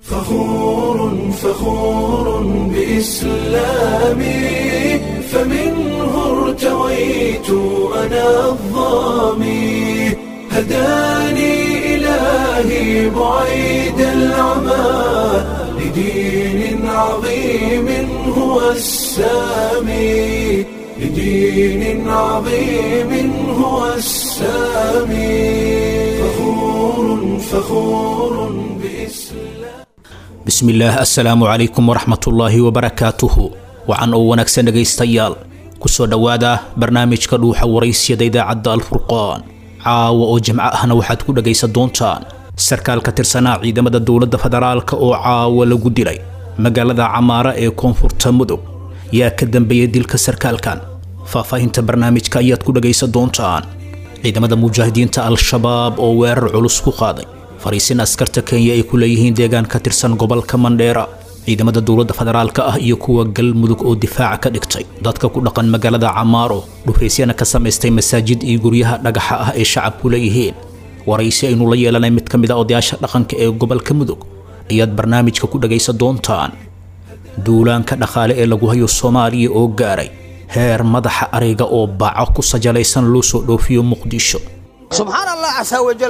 فخور فخور بإسلامي فمنه ارتويت أنا الظامي هداني إلهي بعيد العمى لدين عظيم هو السامي لدين عظيم هو السامي فخور فخور بإسلام bismillaah assalaamu calaykum waraxmatullaahi wabarakaatuhu wacan oo wanaagsan dhegaystayaal kusoo dhowaada barnaamijka dhuuxa waraysyada idaacadda alfurqaan caawa oo jimco ahna waxaad ku dhegaysan doontaan sarkaal ka tirsanaa ciidamada dowladda federaalka oo caawa lagu dilay magaalada camaara ee koonfurta mudug yaa ka dambeeyay dilka sarkaalkan faahfaahinta barnaamijka ayaad ku dhegaysan doontaan ciidamada mujaahidiinta al-shabaab oo weerar culus ku qaaday fariisin askarta kenya ay ku leeyihiin deegaan ka tirsan gobolka mandheera ciidamada dowladda federaalka ah iyo kuwa galmudug oo difaaca ka dhigtay dadka ku dhaqan magaalada camaaro dhufaysyana ka samaystay masaajid iyo guryaha dhagaxa ah ee shacabku leeyihiin waraysi aynu la yeelanay mid ka mid a odayaasha dhaqanka ee gobolka mudug ayaad barnaamijka ku dhagaysan doontaan duulaanka dhaqaale ee lagu hayo soomaaliya oo gaaray heer madaxa ariga oo baaco ku sajalaysan loo soo dhoofiyo muqdisho subxaan allah casaa wajal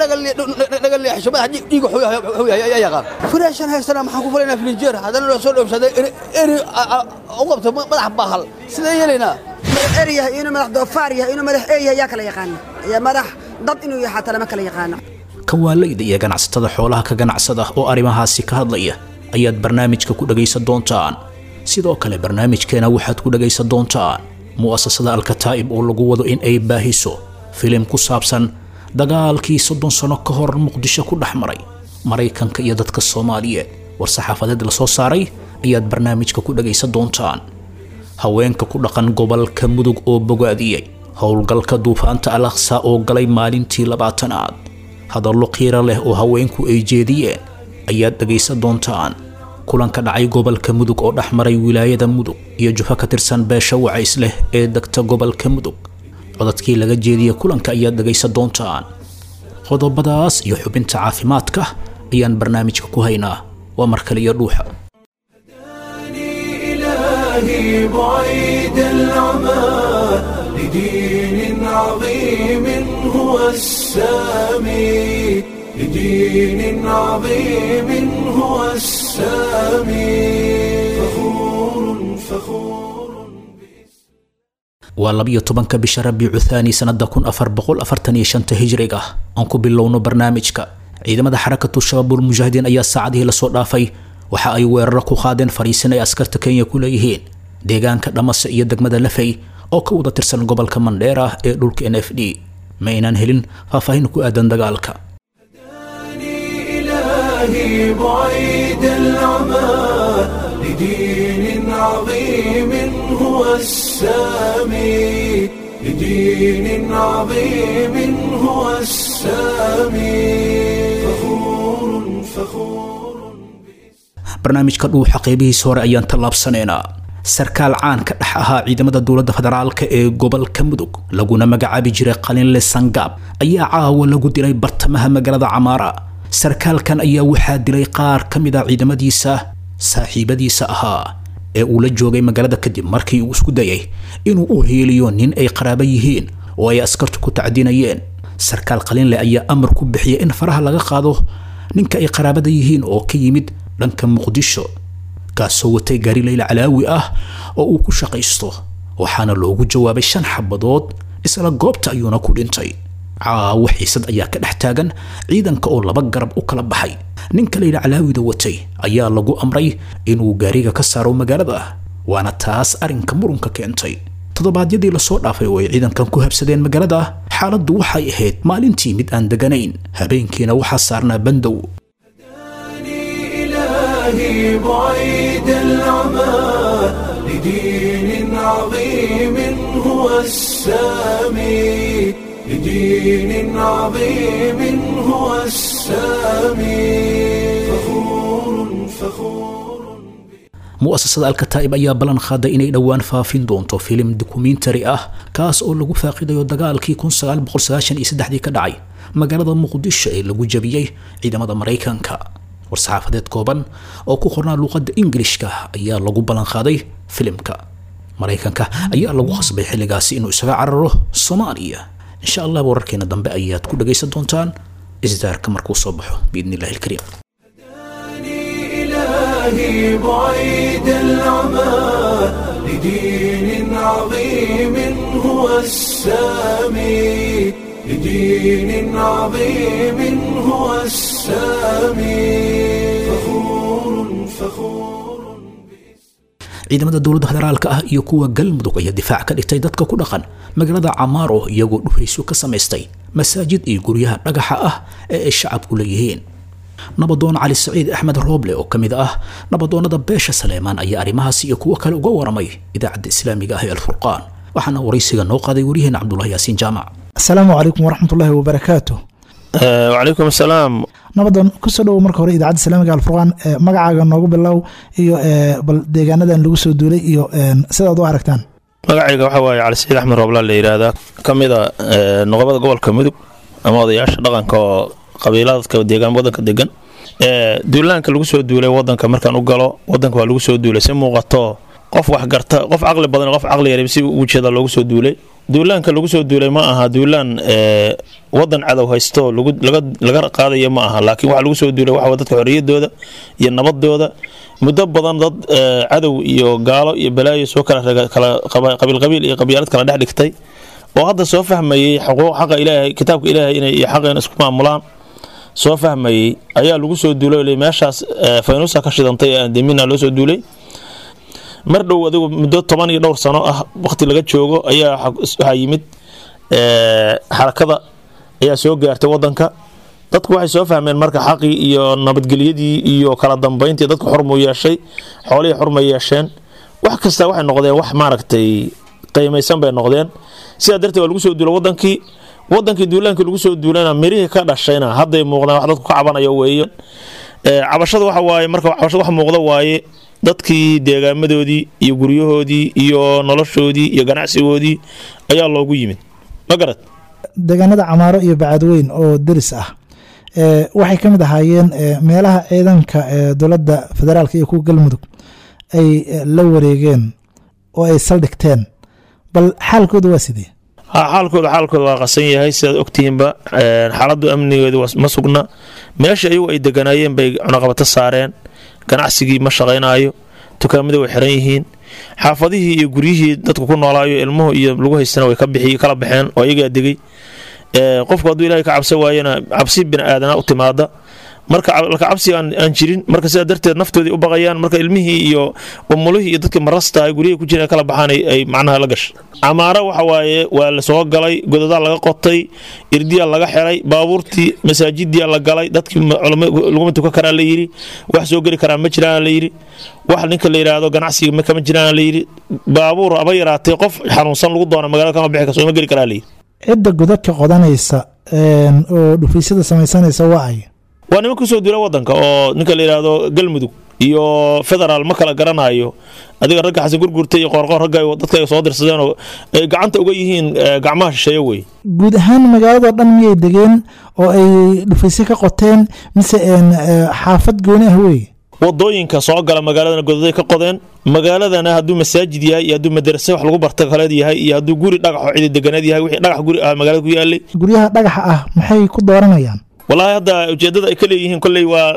naga leexisho madax dhiiga xuyahay yaqaan furaashan haystana maxaan ku falaynaa filinjeer haddana loo soo dhoofsaday eri u qabto madax baahal sidee yeelaynaa er yahay inuu madax doofaar yahay inuu madax ee yahay yaa kala yaqaana iyo madax dad inuu yahay xataa lama kala yaqaano kawaalayda iyo ganacsatada xoolaha ka ganacsada oo arrimahaasi ka hadlaya ayaad barnaamijka ku dhagaysan doontaan sidoo kale barnaamijkeena waxaad ku dhagaysan doontaan mu'asasada alkataa'ib oo lagu wado in ay baahiso filim ku saabsan dagaalkii soddon sano ka hor muqdisho ku dhex maray maraykanka iyo dadka soomaaliyeed war saxaafadeed la soo saaray ayaad barnaamijka ku dhagaysan doontaan haweenka ku dhaqan gobolka mudug oo bogaadiyey howlgalka duufaanta al aqsa oo galay maalintii labaatanaad hadallo qiiro leh oo haweenku ay jeediyeen ayaad dhagaysan doontaan kulanka dhacay gobolka mudug oo dhex maray wilaayada mudug iyo jufo ka tirsan beesha wacays leh ee degta gobolka mudug codadkii laga jeediyey kulanka ayaad dhagaysan doontaan qodobadaas iyo xubinta caafimaadka ayaan barnaamijka ku haynaa waa mar kale iyo dhuuxa إلهي بعيد العمى لدين عظيم هو السامي لدين عظيم هو السامي فخور فخور waa labiyo tobanka bisha rabiicu thaani sannada kun afar boqol afartan iyo shanta hijriga aan ku bilowno barnaamijka ciidamada xarakatu shabaabul mujaahidiin ayaa saacadihii lasoo dhaafay waxa ay weeraro ku qaadeen fariisin ay askarta kenya ku leeyihiin deegaanka dhamase iyo degmada lafey oo ka wada tirsan gobolka mandheera ee dhulka n f d ma aynaan helin faahfaahin ku aadan dagaalka إلهي بعيد العمى لدين عظيم هو السامي لدين عظيم هو السامي فخور فخور barnaamijka dhuuxa qeybihiisa hore ayaan tallaabsanaynaa sarkaal caan ka dhex ahaa ciidamada dowladda federaalka ee gobolka mudug laguna magacaabi jiray qalinle sangaab ayaa caawa lagu dilay bartamaha magaalada camaara sarkaalkan ayaa waxaa dilay qaar ka mid a ciidamadiisa saaxiibadiisa ahaa ee uu la joogay magaalada kadib markii uu isku dayay inuu u heeliyo nin ay qaraabo yihiin oo ay askartu ku tacdinayeen sarkaal qalinle ayaa amar ku bixiyay in faraha laga qaado ninka ay qaraabada yihiin oo ka yimid dhanka muqdisho kaasoo watay gaari layla calaawi ah oo uu ku shaqaysto waxaana loogu jawaabay shan xabadood isla goobta ayuuna ku dhintay caawo xiisad ayaa ka dhex taagan ciidanka oo laba garab u kala baxay ninka layla calaawida watay ayaa lagu amray inuu gaariga ka saaro magaalada waana taas arrinka murunka keentay toddobaadyadii lasoo dhaafay oo ay ciidankan ku habsadeen magaalada xaaladdu waxay ahayd maalintii mid aan deganayn habeenkiina waxaa saarnaa bandow إلهي بعيد العمى لدين عظيم هو السامي لدين عظيم هو السامي فخور فخور mu'asasada alkataa'ib ayaa ballan qaaday inay dhowaan faafin doonto filim dokumentari ah kaas oo lagu faaqidayo dagaalkii kun sagaal boqol sagaashan iyo saddexdii ka dhacay magaalada muqdisho ee lagu jabiyey ciidamada maraykanka war-saxaafadeed kooban oo ku qornaa luuqadda ingilishka ayaa lagu ballanqaaday filimka maraykanka ayaa lagu khasbay xilligaasi inuu isaga cararo soomaaliya insha allah wararkeena dambe ayaad ku dhagaysan doontaan isdaarka markuu soo baxo biidni illahi alkariim إلهي بعيد العمى لدين عظيم هو السامي لدين عظيم هو السامي فخور فخور ciidamada dowladda federaalka ah iyo kuwa galmudug ayaa difaac ka dhigtay dadka ku dhaqan magaalada camaaro iyagoo dhufayso ka samaystay masaajid iyo guryaha dhagaxa ah ee ay shacabku leeyihiin nabadoon cali saciid axmed rooble oo ka mid ah nabadoonnada beesha saleemaan ayaa arrimahaas iyo kuwo kale uga waramay idaacadda islaamiga ah ee alfurqaan waxaana waraysiga noo qaaday waryaheena cabdulahi yaasiin jaamac asalaamu calaykum waraxmatullaahi wabarakaatu wacalaykum asalaam nabadoon kusoo dhowow marka hore idaacadda islaamiga alfurqaan magacaaga noogu bilow iyo bal deegaanadan lagu soo duulay iyo sidaad u aragtaan magacayga waxaa waaye cali saciid axmed roobla la yidhaahdaa ka mid a noqobada gobolka mudug ama odayaasha dhaqanka oo qabiiladka deegaan wadanka degan duulaanka lagu soo duulay wadanka markaan u galo wadanka waa lagu soo duulay si muuqato qof wax garta qof caqli badan qof caqli yar si ugu jeeda loogu soo duulay duulaanka lagu soo duulay ma aha duulaan wadan cadow haysto laga qaadaya ma aha laakiin waxa lagu soo duulay waxa dadka xorriyadooda iyo nabadooda muddo badan dad cadow iyo gaalo iyo balaayo soo kala qabiil qabiil iyo qabyaalad kala dhex dhigtay oo hadda soo fahmayey xuquuq xaqa ilaahay kitaabka ilaahay inay iyo xaqeena isku maamulaan soo fahmayey ayaa lagu soo duulay meeshaas faynuusa ka shidantay ee andemina loo soo duulay mar dhow adigu muddo toban iyo dhowr sano ah waqti laga joogo ayaa waxaa yimid xarakada ayaa soo gaartay wadanka dadku waxay soo fahmeen marka xaqii iyo nabadgelyadii iyo kala dambayntii dadku xurmuu yeeshay xoolihii xurma yeesheen wax kasta waxay noqdeen wax maaragtay qiimaysan bay noqdeen sidaa darteed waa lagu soo duula wadankii wadankii duulaankii lagu soo duulana mirihii ka dhashayna hadday muuqdaan wax dadku ka cabanayo weeye cabashada waxa waaye marka cabashada wax muuqda waaye dadkii deegaamadoodii iyo guryahoodii iyo noloshoodii iyo ganacsigoodii ayaa loogu yimid ma garad deegaanada camaaro iyo bacadweyn oo deris ah waxay ka mid ahaayeen meelaha ciidanka dowladda federaalk iyo kuwa galmudug ay la wareegeen oo ay saldhigteen bal xaalkooda waa sidee xaalkooda xaalkooda waa qasan yahay sidaad ogtihiinba xaaladu amnigeedu ma sugna meesha iyagu ay deganaayeen bay cunaqabato saareen ganacsigii ma shaqaynaayo dukaamadii way xiran yihiin xaafadihii iyo guryihii dadku ku noolaayo ilmuhu iyo lagu haystana way kala baxeen oo iyagaa degay qofku hadduu ilahay ka cabsan waayana cabsi bini aadana u timaada marka laka cabsi aan jirin marka sidaa darteed naftoodii u baqayaan marka ilmihii iyo umulihii iyo dadkii marasta ay guryaha ku jireen kala baxaan ay macnaha la gashay camaaro waxa waaye waa la soo galay godadaa laga qotay irdiyaa laga xiray baabuurtii masaajidiyaa la galay dadkii laguma tukan karaa la yidhi wax soo geli karaa ma jiraan la yidhi wax ninka la yidhaahdo ganacsiga kama jiraan la yidhi baabuur aba yaraatay qof xanuunsan lagu doona magaalada kama bixi kasoo ma geli karaa la yidhi cidda godadka qodanaysa oo dhufaysyada samaysanaysa waa ay waa niman kusoo duula wadanka oo ninka la yidhaahdo galmudug iyo federaal ma kala garanayo adiga ragga xasan gurgurta iyo qoorqoor ragga dadka ay soo dirsadeen oo ay gacanta uga yihiin gacmaha shisheeye wey guud ahaan magaalado dhan miyay degeen oo ay dhufaysyo ka qoteen mise xaafad gooni ah wey wadooyinka soo gala magaaladana godaday ka qodeen magaaladana hadduu masaajid yahay iyo hadduu madarase wax lagu barta kaleed yahay iyo hadduu guri dhagaxoo cidi deganeed yahay wixii dhagax guri ah magaalada ku yaalay guryaha dhagaxa ah maxay ku dooranayaan walaahi hadda ujeedada ay ka leeyihiin kolley waa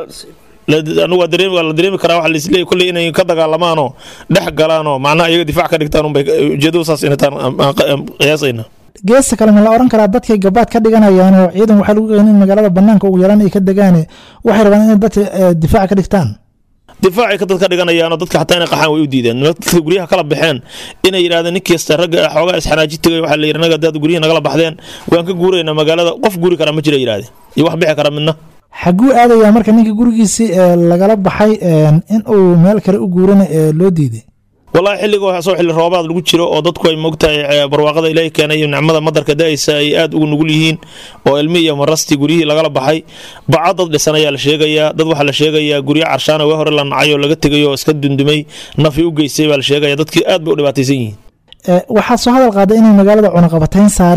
anigu waa dareemi waa la dareemi karaa waxa laisleeyahy kolley inay ka dagaalamaanoo dhex galaanoo macnaha iyaga difaac ka dhigtaan unbay ujeedadu saas inataan qiyaasayna geesta kale ma la oran karaa dadkay gabaad ka dhiganayaan oo ciidan waxaa lagu keenay in magaalada banaanka ugu yaraan ay ka degaane waxay rabaan inay dadka difaac ka dhigtaan difaacay ka dad ka dhiganayaanoo dadka xataa inay qaxaan way u diideen dadka guryaha kala baxeen inay yidhahdeen nin kasta ragga xoogaa isxanaaji tegay waxaa la yidhi naga dad guryihi nagala baxdeen waan ka guuraynaa magaalada qof guuri kara ma jira yidhahdeen iyo wax bixi kara midna xaguu aadayaa marka ninka gurigiisii lagala baxay in uu meel kale u guurana loo diiday wallaahi xilliga soo xilli roobaad lagu jiro oo dadku ay moogtahay barwaaqada ilaahi keenay iyo nicmada madarka da-aysa ay aad ugu nugul yihiin oo ilmi iyo marasti guryihii lagala baxay baca dad dhisan ayaa la sheegayaa dad waxaa la sheegayaa guryo carshaana waa hore la nacay oo laga tegay oo iska dundumay nafi u geystay baa la sheegaya dadkii aad bay u dhibaataysan yihiin waxaad soo hadal qaaday inay magaalada cunaqabatayn saareen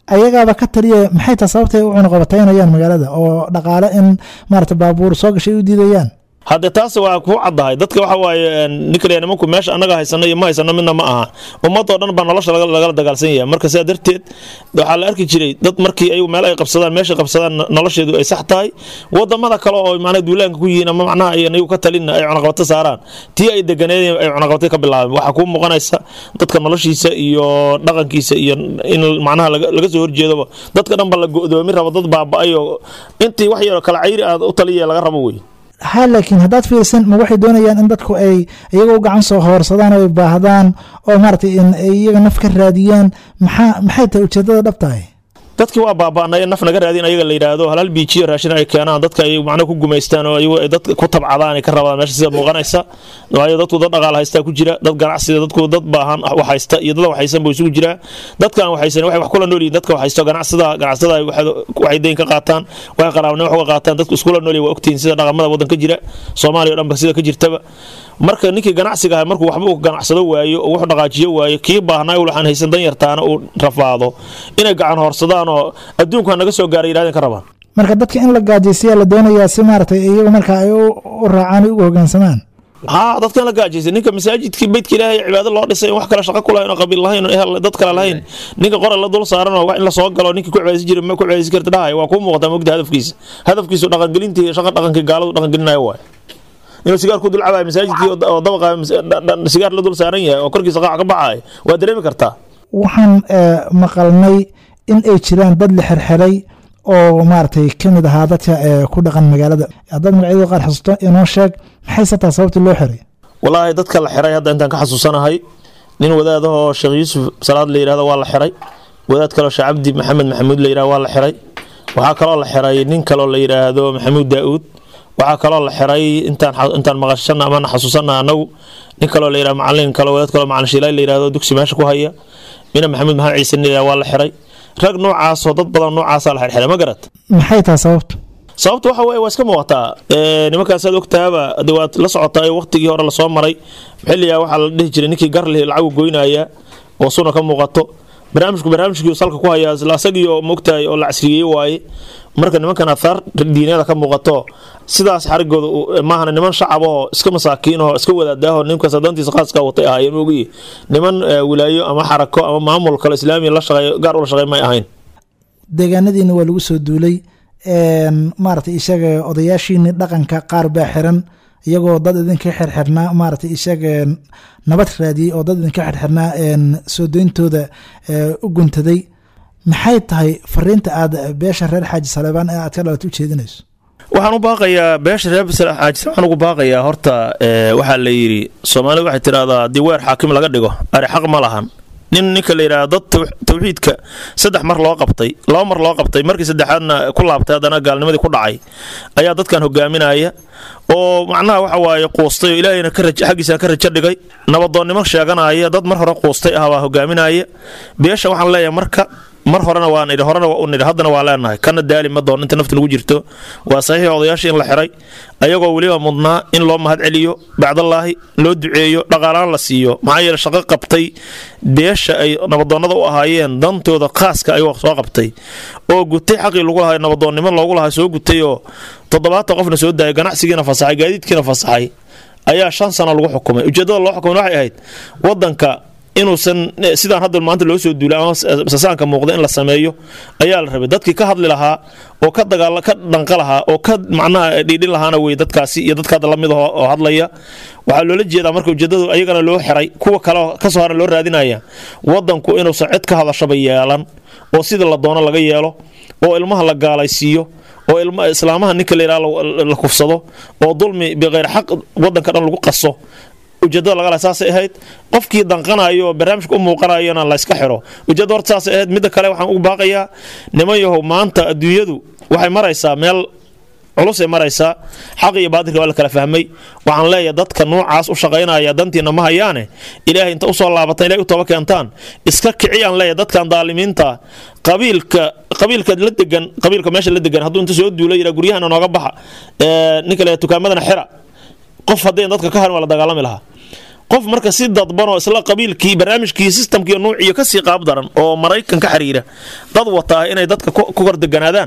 ayagaaba ka taliya maxay tahay sababtay u cunaqabataynayaan magaalada oo dhaqaale in maarata baabuur soo gashay u diidayaan hadde taas waa ku caddahay dadka waxa waaye ninkaliya nimanku meesha annaga haysano iyo ma haysano midna ma aha ummadoo dhan baa nolosha laga- lagala dagaalsan yahay marka sidaa darteed waxaa la arki jiray dad markii ayagu meel ay qabsadaan meesha qabsadaan nolosheedu ay sax tahay wadamada kale oo macnaha duulaanka ku yihiin ama macnaha ay anigu ka talin ay cunaqabato saaraan tii ay deganeed ay cunaqabatay ka bilaabeen waxaa kuu muuqanaysa dadka noloshiisa iyo dhaqankiisa iyo in macnaha laga laga soo horjeedoba dadka dhan ba la go'doomi rabo dad baaba'ay oo intii wax yar kala cayri aad u taliya laga rabo wey ha laakiin haddaad fiirsan ma waxay doonayaan in dadku ay iyagoo gacan soo hoorsadaan oo ay baahdaan oo maaragtay in ay iyaga naf ka raadiyaan maxaa maxay tahay ujeedada dhabtahay dadkii waa baaba'nay naf naga raadin ayaga la yidhaahdo halal biijiyo raashin ay keenaan dadka ay macnaha ku gumaystaan oo ayagu ay dadka ku tabcadaan ay ka rabaan meesha sida muuqanaysa waayo dadku dad dhaqaal haystaa ku jira dad ganacsiga dadku dad baahan wax haysta iyo dad wax haysan buu isugu jiraa dadkan wax haysan waxay wax kula nool yihiin dadka wax haysto ganacsada ganacsada ay waxay- waxay deyn ka qaataan waxay qaraabnimo wax uga qaataan dadku iskula nool yihiin waa ogtihiin sida dhaqamada waddanka jira soomaaliya oo dhanba sida ka jirtaba marka ninkii ganacsiga ahay markuu waxba uu ganacsado waayo oo wuxuu dhaqaajiyo waayo kii baahnaa uu waxaan haysan dan yartaana uu rafaado inay gacan hoorsadaan oo adduunka naga soo gaaray yidhahdeen ka rabaan marka dadka in la gaajaysiyaa la doonayaa si maaragtay iyagu marka ay u u raacaan ay ugu hoggaansamaan haa dadkan la gaajaysa ninka masaajidkii beydka ilaahay cibaado loo dhisay in wax kale shaqo ku lahayn oo qabiil lahayn oo ehel dad kale lahayn ninka qoral la dul saaran oo wax in la soo galo ninkii ku cibaadaysan jiray ma ku cibaadaysan karta dhahay waa kuu muuqataa mogta hadafkiisa hadafkiisu dhaqangelintii shaqa dhaqankii gaaladu dhaqangelinayo waay inuu sigaar ku dul cabayo masaajidkii oo oo dabaqa mas- dha- dha- sigaar la dul saaran yahay oo korkiisa qaac ka baxayo waa dareemi kartaa waxaan eh, maqalnay in ay jiraan dad la xirxiray oo maaragtay ka mid ahaa dadka eh, ku dhaqan magaalada haddaad magacyadooda qaar xasuusto inoo sheeg maxayse tahay sababta loo xiray walaahi dadka la xiray hadda intaan ka xasuusanahay nin wadaadahoo sheekh yuusuf salaad la yidhahdo waa la xiray wadaad kaloo sheekh cabdi maxamed maxamuud la yidhahdo waa la xiray waxaa kaloo la xiray nin kaloo la yidhaahdo maxamuud daa'uud waxaa kaloo la xiray intaan xa- intaan maqashana amana xasuusana anagu nin kaloo la yidhahdo macalin kaloo wadaad kaloo macalin shiilay la yidhahdo dugsi meesha ku haya mina maxamuud maxamed ciise la yidhahdo waa la xiray rag noocaasoo dad badan noocaasaa la xirxiray ma garat maxay tahay sababtu sababta waxa weye waa iska muuqataa Ee, nimankaasaad ogtaaba de waad la socotaa waqtigii hore lasoo maray xilligaa waxaa la dhihi jiray ninkii garlihi lacagu goynaya oo suna ka muuqato barnaamijku barnaamijkii salka ku hayaa isla asagii oo moogtahay oo la casriyeeye waaye marka nimankan athar diineeda ka muuqato sidaas xarigooda uu- maahana niman shacab oo iska masaakiin oo iska wadaadaahoo ninkaas dantiisa khaaska watay ahaayeen mogiye niman eh, wilaayo ama xarako ama maamul kale islaamiya la shaqeeyo gaar ula shaqeey may ahayn deegaanadiina waa lagu soo duulay een, maaragtay isaga odayaashiini dhaqanka qaar baa xiran iyagoo dad idinka xirxirnaa maaragtay isaga een, nabad raadiyey oo dad idinka xirxirnaa een, soo deyntooda ee, u guntaday maxay tahay fariinta aad beesha reer xaaji saleebaan ee aad ka dhalat u jeedinayso waxaan u baaqayaa beesha reer xaajisa waxaan ugu baaqayaa horta ee, waxaa la yidhi soomaalida waxay tidhahdaa haddii weer xaakim laga dhigo ari xaq ma lahan nin ninka la yidhahda dad taw- tawxiidka saddex mar loo qabtay laba mar loo qabtay markii saddexaadna ku laabtay haddana gaalnimadii ku dhacay ayaa dadkan hogaaminaya oo macnaha waxa waaye quustay oo ilaahayna ka raj- xaggiisana ka rajo dhigay nabadoonnimo sheeganaya dad mar hore quustay ah baa hogaaminaya beesha waxaan leeyahay marka mar horena waan idhi horena waa u nidhi haddana waa leenahay kana daali ma doon inta nafta nagu jirto waa saxiix odayaashii in la xiray ayagoo weliba mudnaa in loo mahad celiyo bacdallaahi loo duceeyo dhaqaalaan la siiyo maxaa yeele shaqo qabtay beesha ay nabadoonnada u ahaayeen dantooda khaaska ayagoo soo qabtay oo gutay xaqii lagu lahay nabadoonnimo loogu lahay soo gutay oo toddobaatan qofna soo daayay ganacsigiina fasaxay gaadiidkiina fasaxay ayaa shan sano lagu xukumay ujeedada loo xukumay waxay ahayd wadanka inuusan eh, sidaan hadda maanta loo soo duulay ama s- sasaanka muuqda in la sameeyo ayaa la rabay dadkii ka hadli lahaa oo ka dagaal ka dhanqa lahaa oo ka macnaha dhiidhin lahaana wey dadkaasi iyo dadka hadda lamid ah oo hadlaya waxaa loola jeedaa marka ujeedadu ayagana loo xiray kuwa kale oo kasoo hara loo raadinaya wadanku inuusan cid ka hadashaba yeelan oo sidii la doono laga yeelo oo ilmaha la gaalaysiiyo oo ilma islaamaha ninka la yidhaha la- la kufsado oo dulmi biqeyr xaq wadanka dhan lagu qaso ujeedada laga laha saasay ahayd qofkii danqanayo oo barnaamijka u muuqanayona la iska xiro ujeedada horta saasay ahayd midda kale waxaan ugu baaqayaa niman yahow maanta adduunyadu waxay maraysaa meel culusay maraysaa xaq iyo baadilka waa la kala fahmay waxaan leeyahay dadka noocaas u shaqaynaya dantiina ma hayaane ilaahay inta usoo laabatan ilahay u toba keentaan iska kiciyaan leeyahay dadkan daalimiinta qabiilka qabiilka la degan qabiilka meesha la degan hadduu inta soo duula yidhaa guryahana nooga baxa ee, ninka le tukaamadana xira qof haddayn dadka ka harin waa la dagaalami lahaa qof marka si dadban oo isla qabiilkii barnaamijkii sistamkii nuuciyo kasii qaab daran oo maraykan ka xiriira dad wataa inay dadka ku kordeganaadaan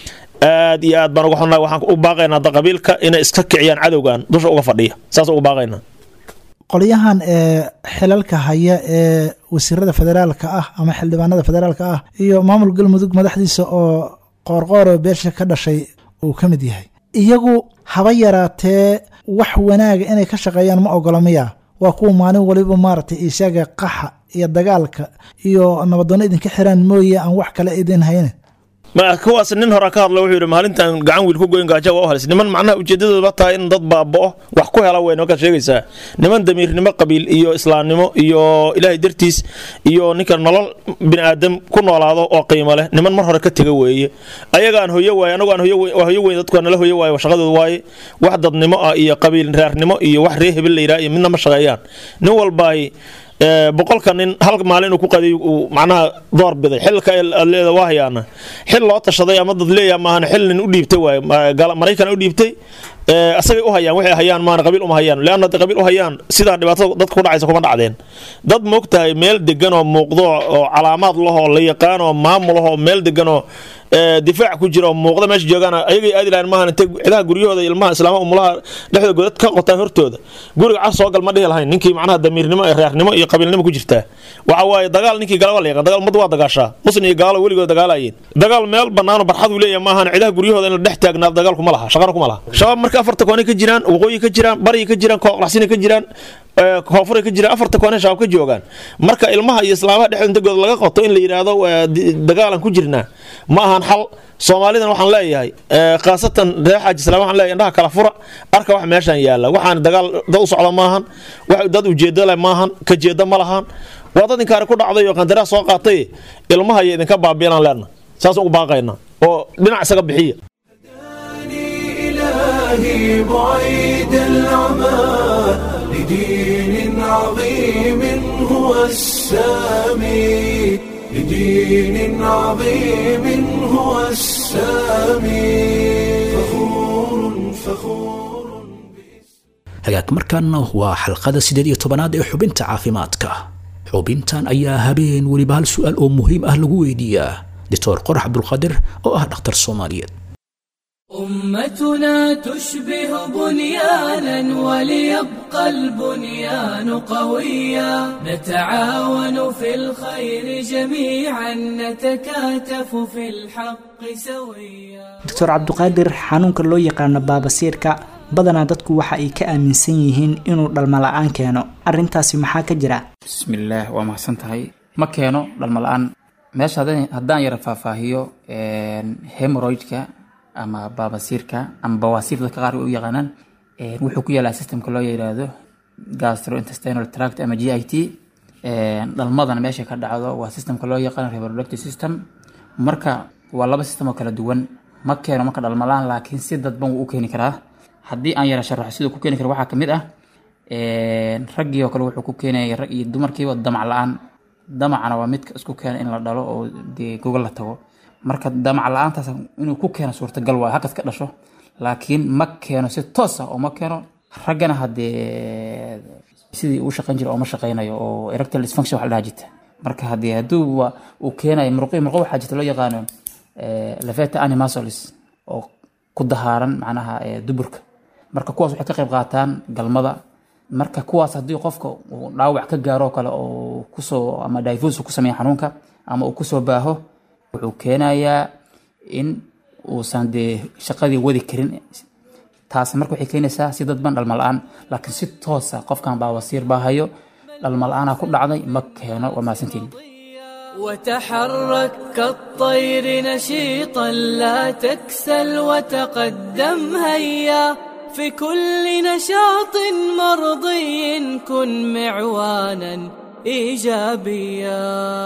aad iyo aad baan uga xunnahay waxaan u baaqaynaa da qabiilka inay iska kiciyaan cadowgan dusha uga fadhiya saas uga baaqaynaa qolyahan ee xilalka haya ee wasiirada federaalka ah ama xildhibaanada federaalka ah iyo maamul galmudug madaxdiisa oo qoorqooro beesha ka dhashay uu ka mid yahay iyagu haba yaraatee wax wanaaga inay ka shaqeeyaan ma ogola miya waa kuwa maalin waliba maaragtay isaga qaxa iyo dagaalka iyo nabadoonno idinka xiraan mooye aan wax kale idin hayne ma kuwaas nin hore ka hadla wuxuu yidhi maalintan gacan wiil ku goyn gaajo waa u halis niman macnaha ujeedadooda tahay in dad baaba'o wax ku hela weyn markaad sheegaysaa niman damiirnimo qabiil iyo islaamnimo iyo ilaahay dartiis iyo ninka nolol bini aadam ku noolaado oo qiimo leh niman mar hore ka tega weeye ayagaan hoyo waaye anagu aan hoyo hoyo weyn dadku nala hoyo waaye shaqadooda waaye wax dadnimo ah iyo qabiil reernimo iyo wax ree hebel la yidhaha iyo midna ma shaqeeyaan nin walbaay boqolka nin hal maalin inuu ku qadiy uu macnaha door biday xilka leeda waa hayaana xil loo tashaday ama dad leeyaha maahan xil nin u dhiibtay waaye maraykan u dhiibtay asagay u hayaan waxay hayaan maana qabiil uma hayaan leanna hadday qabiil u hayaan sidaa dhibaatada dadka ku dhacaysa kuma dhacdeen dad moogtahay meel degan oo muuqdo oo calaamaad lahoo la yaqaan oo maamul ahoo meel degan oo difaac ku jira oo muuqda meesha joogaan ayagay aadi lahayn maahan intay cidaha guryahooda ilmaha islaama umulaha dhexdooda godad ka qotaan hortooda guriga cas soo gal ma dhihi lahayn ninkii macnaha damiirnimo iyo reernimo iyo qabiilnimo ku jirtaa waxa waaye dagaal ninkii gala waa la yaqaan dagaal ummadda waa dagaashaa muslim iyo gaalo weligood dagaalayeen dagaal meel banaano barxad uu leeyahay maahan cidaha guryahooda in la dhex taagnaado dagaalku ma laha shaqana kuma laha shabaab marka afarta koonay ka jiraan waqooyi ka jiraan bariga ka jiraan kooqlaxsina ka jiraan koonfuray ka jiraan afarta koonay shabaab ka joogaan marka ilmaha iyo islaamaha dhexdooda intagooda laga qoto in la yidhaahdo dagaalan ku jirnaa ma ahan xal soomaalidan waxaan leeyahay khaasatan reer xaaji islaam waxaan leeyahay indhaha kala fura arka wax meeshan yaalla waxaan dagaal dad u socda maahan wax dad ujeedo leh maahan ka jeeda ma lahan waa dad inkaari ku dhacday oo qandaraas soo qaatay ilmaha iyo idinka baabiinaan leenna saas ugu baaqayna oo dhinac isaga bixiya إلهي بعيد العمى لدين عظيم هو السامي لدين عظيم هو السامي فخور فخور hagaag markaana waa xalqada sideed iyo tobanaad ee xubinta caafimaadka xubintan ayaa habeen weliba hal su-aal oo muhiim ah lagu weydiiyaa doctor qorax cabdulqaadir oo ah dhakhtar soomaaliyeed أمتنا تشبه بنيانا وليبقى البنيان قويا نتعاون في الخير جميعا نتكاتف في الحق سويا doctor cabduqaadir xanuunka loo yaqaano baabasiirka badanaa dadku waxa ay ka aaminsan yihiin inuu dhalmo la-aan keeno arrintaasi maxaa ka jira bismillaah waa mahadsan tahay ma keeno dhalmo la-aan meesha haddaan- haddaan yara faahfaahiyo hemoroidka ama baabasiirka ama bawaasiir dadka qaar u yaqaanaan een, wuxuu ku yaalaa systemka loo yiraahdo gastrointestinal tract ama g i t dhalmadana meesha ka dhacdo waa systemka loo yaqaano reproductive system marka waa laba system oo kala duwan ma keeno marka dhalmo la-aan laakiin si dadban wuu u keeni karaa haddii aan yara sharaxo siduu ku keeni karo waxaa kamid ah een, raggii oo kale wuxuu ku keenaya rag iyo dumarkiiba damac la-aan damacana waa midka isku keena in la dhalo oo dee gogol la tago marka damac la-aantaas inuu ku keeno suurtagal waayo halkas ka dhasho laakiin ma keeno si toos ah oo ma keeno raggana haddee sidii uu shaqayn jira oo ma shaqaynayo oo erectile dysfunction wax la dhaha jirta marka haddii hadduu wa- uu keenayo murqi murqo waxaa jirta loo yaqaano eh, lafeta animasolis oo ku dahaaran macnaha eh, duburka marka kuwaas waxay ka qayb qaataan galmada marka kuwaas haddii qofka uu dhaawac ka gaaro oo kale oo kusoo ama divus ku sameeya xanuunka ama uu kusoo baaho wuxuu keenayaa in uusan dee shaqadii wadi karin taasi marka waxay keenaysaa si dadban dhalmo la-aan laakiin si toosa qofkan baawasiir baa hayo dhalmo la-aanaa ku dhacday ma keeno waa mahadsantiin وتحرك كالطير نشيطا لا تكسل وتقدم هيا في كل نشاط مرضي كن معوانا ايجابيا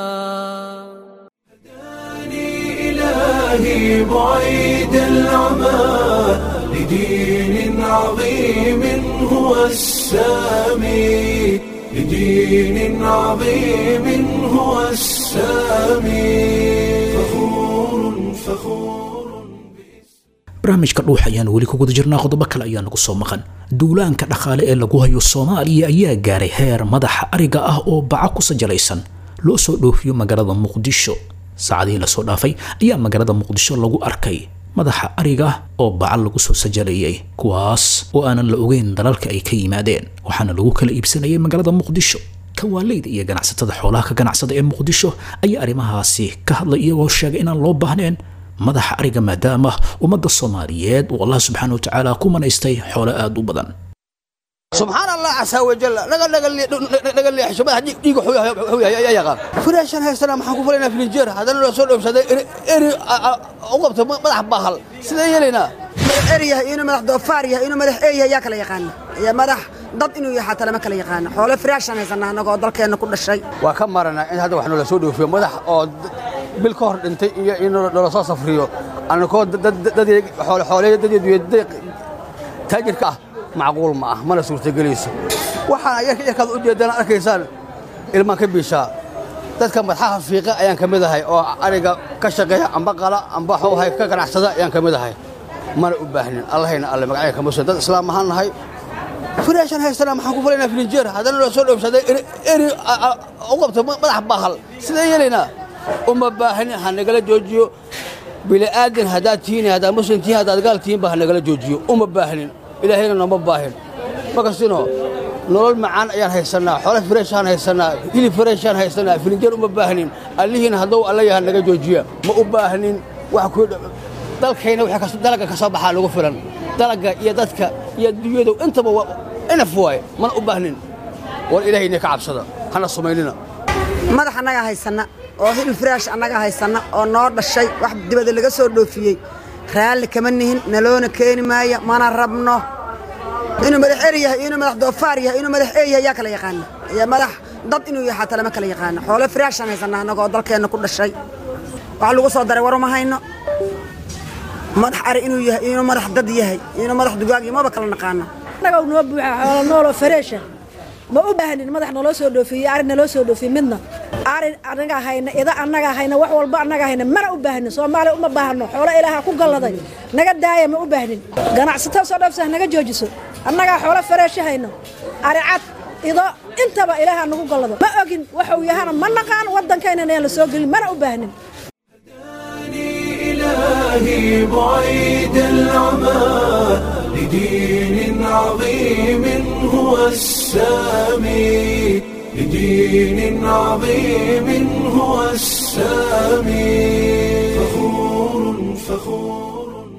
إلهي بعيد العمى لدين عظيم هو السامي لدين عظيم هو السامي فخور فخور barnaamijka dhuux ayaan weli ku guda jirnaa qodobo kale ayaa nagu soo maqan duulaanka dhaqaale ee lagu hayo soomaaliya ayaa gaaray heer madaxa ariga ah oo baca ku sajalaysan loo soo dhoofiyo magaalada muqdisho saacadihii lasoo dhaafay ayaa magaalada muqdisho lagu arkay madaxa ariga oo baca lagu soo sajalayay kuwaas oo aanan la ogeyn dalalka ay ka yimaadeen waxaana lagu kala iibsanayay magaalada muqdisho kawaaleyda iyo ganacsatada xoolaha ka ganacsada ee muqdisho ayaa arrimahaasi ka hadlay iyagoo sheegay inaan loo baahneen madaxa ariga maadaama ummadda soomaaliyeed uu allah subxaana wa tacaala ku manaystay xoolo aada u badan subxaan allah casaa wajalla naga naga leexisho madax dhiiga wuxuu yahay ayaa yaqaan furaashan haystana maxaan ku falaynaa filinjeer haddana loo soo dhoofsaday eri u qabto madax baahal sidee yeelaynaa madax er yahay inuu madax doofaar yahay inuu madax ee yahay yaa kala yaqaana iyo madax dad inuu yahay xataa lama kala yaqaana xoolo firaashan haysanaa annagoo dalkeenna ku dhashay waa ka maranaa in hadda wax noola soo dhoofiyo madax oo bil ka hor dhintay iyo in noola soo safriyo annagoo xooleeya dadeeduyo taajirka ah macquul ma ah mana suurtagelayso waxaana yarkaad u jeedaan arkaysaan ilmaan ka biishaa dadka madxaha fiiqa ayaan ka mid ahay oo ariga ka shaqeeya amba qala amba xowhay ka ganacsada ayaan ka mid ahay mana u baahnin allahayna alle magacaya kama soo dad islaam ahaan nahay firaashan haystana maxaan ku falaynaa filinjeer haddana loo soo dhoofsaday eri u qabto madax baahal sidee yeelaynaa uma baahnin ha nagala joojiyo bili'aadan haddaad tihiin haddaad muslim tihiin haddaad gaal tihiinba ha nagala joojiyo uma baahnin ilaahayna nooma baahin makastino nolol macaan ayaan haysannaa xoolo fireeshaan haysannaa hilib fireeshaan haysannaa filinjeer uma baahnin allihiina hadduu alla yaha naga joojiya ma u baahnin wax ku dalkayna wixii dalagga ka soo baxaa lagu filan dalagga iyo dadka iyo dunyadu intaba inaf waaye mana u baahnin war ilaahayna ka cabsada hana sumaynina madax annagaa haysanna oo hil firaash annaga haysanna oo noo dhashay wax dibadda laga soo dhoofiyey raalli kama nihin naloona keeni maayo mana rabno inuu madax er yahay inuu madax doofaar yahay inuu madax ee yahay yaa kala yaqaana iyo madax dad inuu yahay xataa lama kala yaqaana xoolo firaashan haysanna annagoo dalkeenna ku dhashay wax lagu soo daray waruma hayno madax ari inuu yahay inuu madax dad yahay inuu madax dugaag iyo maba kala naqaano annaga noo buuxa xoolo nooloo fareesha ma u baahnin madax naloo soo dhoofiyey ari naloo soo dhoofiyey midna ari annaga hayna ida annaga hayna wax walba annaga hayna mana u baahnin soomaaliya uma baahno xoolo ilaaha ku galladay naga daaya ma u baahnin ganacsatada soo dhoofsa naga joojiso annagaa xoolo fareesha hayno ari cad ido intaba ilaaha nagu gallado ma ogin waxuu yahana ma naqaan waddankayna inaan la soo gelin mana u baahnin إلهي بعيد العمى لدين عظيم هو السامي لدين عظيم هو السامي فخور فخور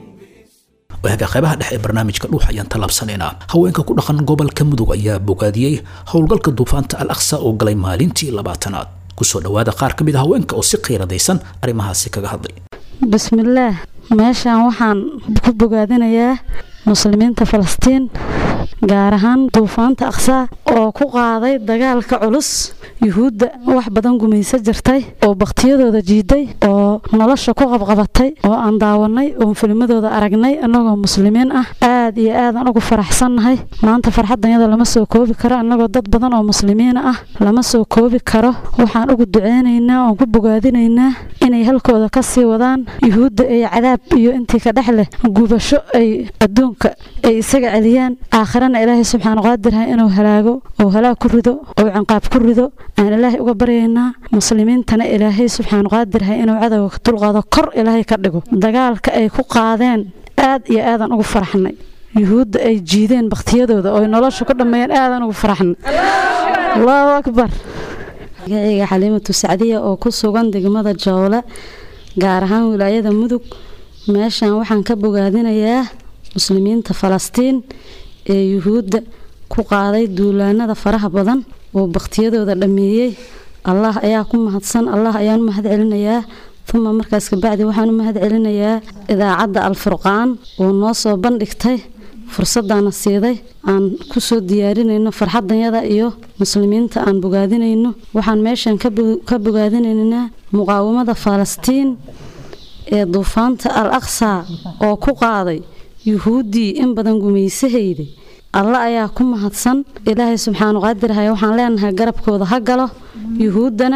waaga qaybaha dhexe ee barnaamijka dhuux ayaan tallaabsanaynaa haweenka ku dhaqan gobolka mudug ayaa bogaadiyey howlgalka duufaanta al aqsa oo galay maalintii labaatanaad kusoo dhowaada qaar ka mid a haweenka oo si qiiradaysan arrimahaasi kaga hadlay bismillaah meeshaan waxaan ku bogaadinayaa muslimiinta falastiin gaar ahaan duufaanta aqsaa oo ku qaaday dagaalka culus yuhuudda wax badan gumayso jirtay oo bakhtiyadooda jiiday oo nolosha ku qabqabatay oo aan daawanay oon filmadooda aragnay annagoo muslimiin ah aad iyo aadaan ugu faraxsannahay maanta farxaddanyada lama soo koobi karo annagoo dad badan oo muslimiina ah lama soo koobi karo waxaan ugu duceynaynaa oon ku bogaadinaynaa inay halkooda ka sii wadaan yuhuudda ay cadaab iyo intii ka dhex leh gubasho ay adduunka ay isaga celiyaan aakhirana ilaahay subxaana qaadirha inuu halaago oo halaag ku rido oo cinqaab ku rido aan ilaahay uga baryaynaa muslimiintana ilaahay subxaana qaadirha inuu cadowga ka dulqaado kor ilaahay ka dhigo dagaalka ay ku qaadeen aad iyo aadaan ugu faraxnay yuhuudda ay jiideen bakhtiyadooda oo ay nolosha ku dhammeeyeen aadaan ugu faraxnay allahu akbar magacayga xaliimatu sacdiya oo ku sugan degmada jowle gaar ahaan wilaayada mudug meeshan waxaan ka bogaadinayaa muslimiinta falastiin ee yuhuudda ku qaaday duulaanada faraha badan oo bakhtiyadooda dhammeeyey allah ayaa ku mahadsan allah ayaan u mahad celinayaa uma markaas kabacdi waxaan u mahad celinayaa idaacadda alfurqaan oo noo soo bandhigtay fursaddaana siiday aan kusoo diyaarinayno farxadanyada iyo muslimiinta aan bogaadinayno waxaan meeshan ka bogaadinaynaa muqaawamada falastiin ee duufaanta al aqsa oo ku qaaday yuhuuddii in badan gumaysahayday alla ayaa ku mahadsan ilaahay subxaanu qaadirhay waxaan leenahay garabkooda ha galo yuhuuddana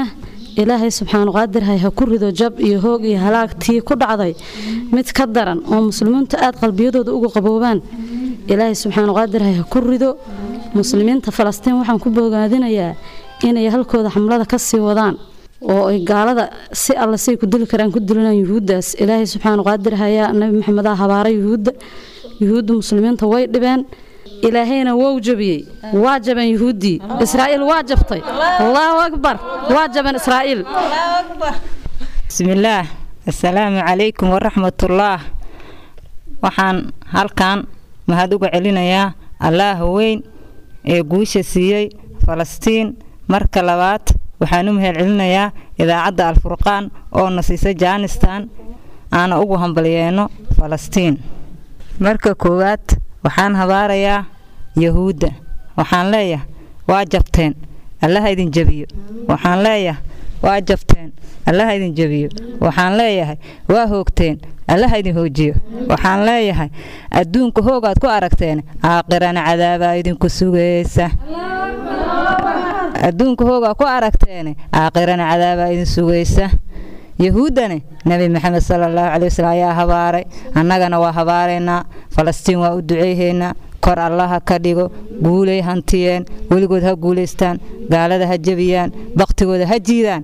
ilaahay subxaanu qaadirhay ha ku rido jab iyo hoog iyo halaagtii ku dhacday mid ka daran oo muslimiintu aad qalbiyadooda uga qaboobaan ilaahay subxaanu qaadirhay ha ku rido muslimiinta falastiin waxaan ku bogaadinayaa inay halkooda xamlada ka sii wadaan oo ay gaalada si alle say ku dili karaan ku dilinaan yuhuuddaas ilaahay subxaanu qaadir hayaa nabi maxamedaa habaaray yuhuudda yuhuudda muslimiinta way dhibeen ilaahayna wou jabiyey waa jabeen yuhuuddii israa'iil waa jabtay allahu akbar waa jabeen israa'iil bismillaah assalaamu calaykum waraxmatullaah waxaan halkan mahad uga celinayaa allaah weyn ee guusha siiyey falastiin marka labaad waxaan u mahad celinayaa idaacadda alfurqaan oo na siisay jaanistan aana ugu hambalyeeno falastiin marka koowaad waxaan habaarayaa yahuudda waxaan leeyahay waa jabteen allaha idin jebiyo waxaan leeyahay waa jabteen allaha idin jebiyo waxaan leeyahay waa hoogteen allaha idin hoojiyo waxaan leeyahay adduunka hoogaad ku aragteen aaqirana cadaabaa idinku sugaysa adduunka hoogaa ku aragteene aaqirana cadaabaa idin sugaysa yahuuddane nebi maxamed sala allahu calai wasallam ayaa habaaray annagana waa habaaraynaa falastiin waa u duceyhaynaa kor allaha ka dhigo guulay hantiyeen weligood ha guulaystaan gaalada ha jebiyaan baktigooda ha jiidaan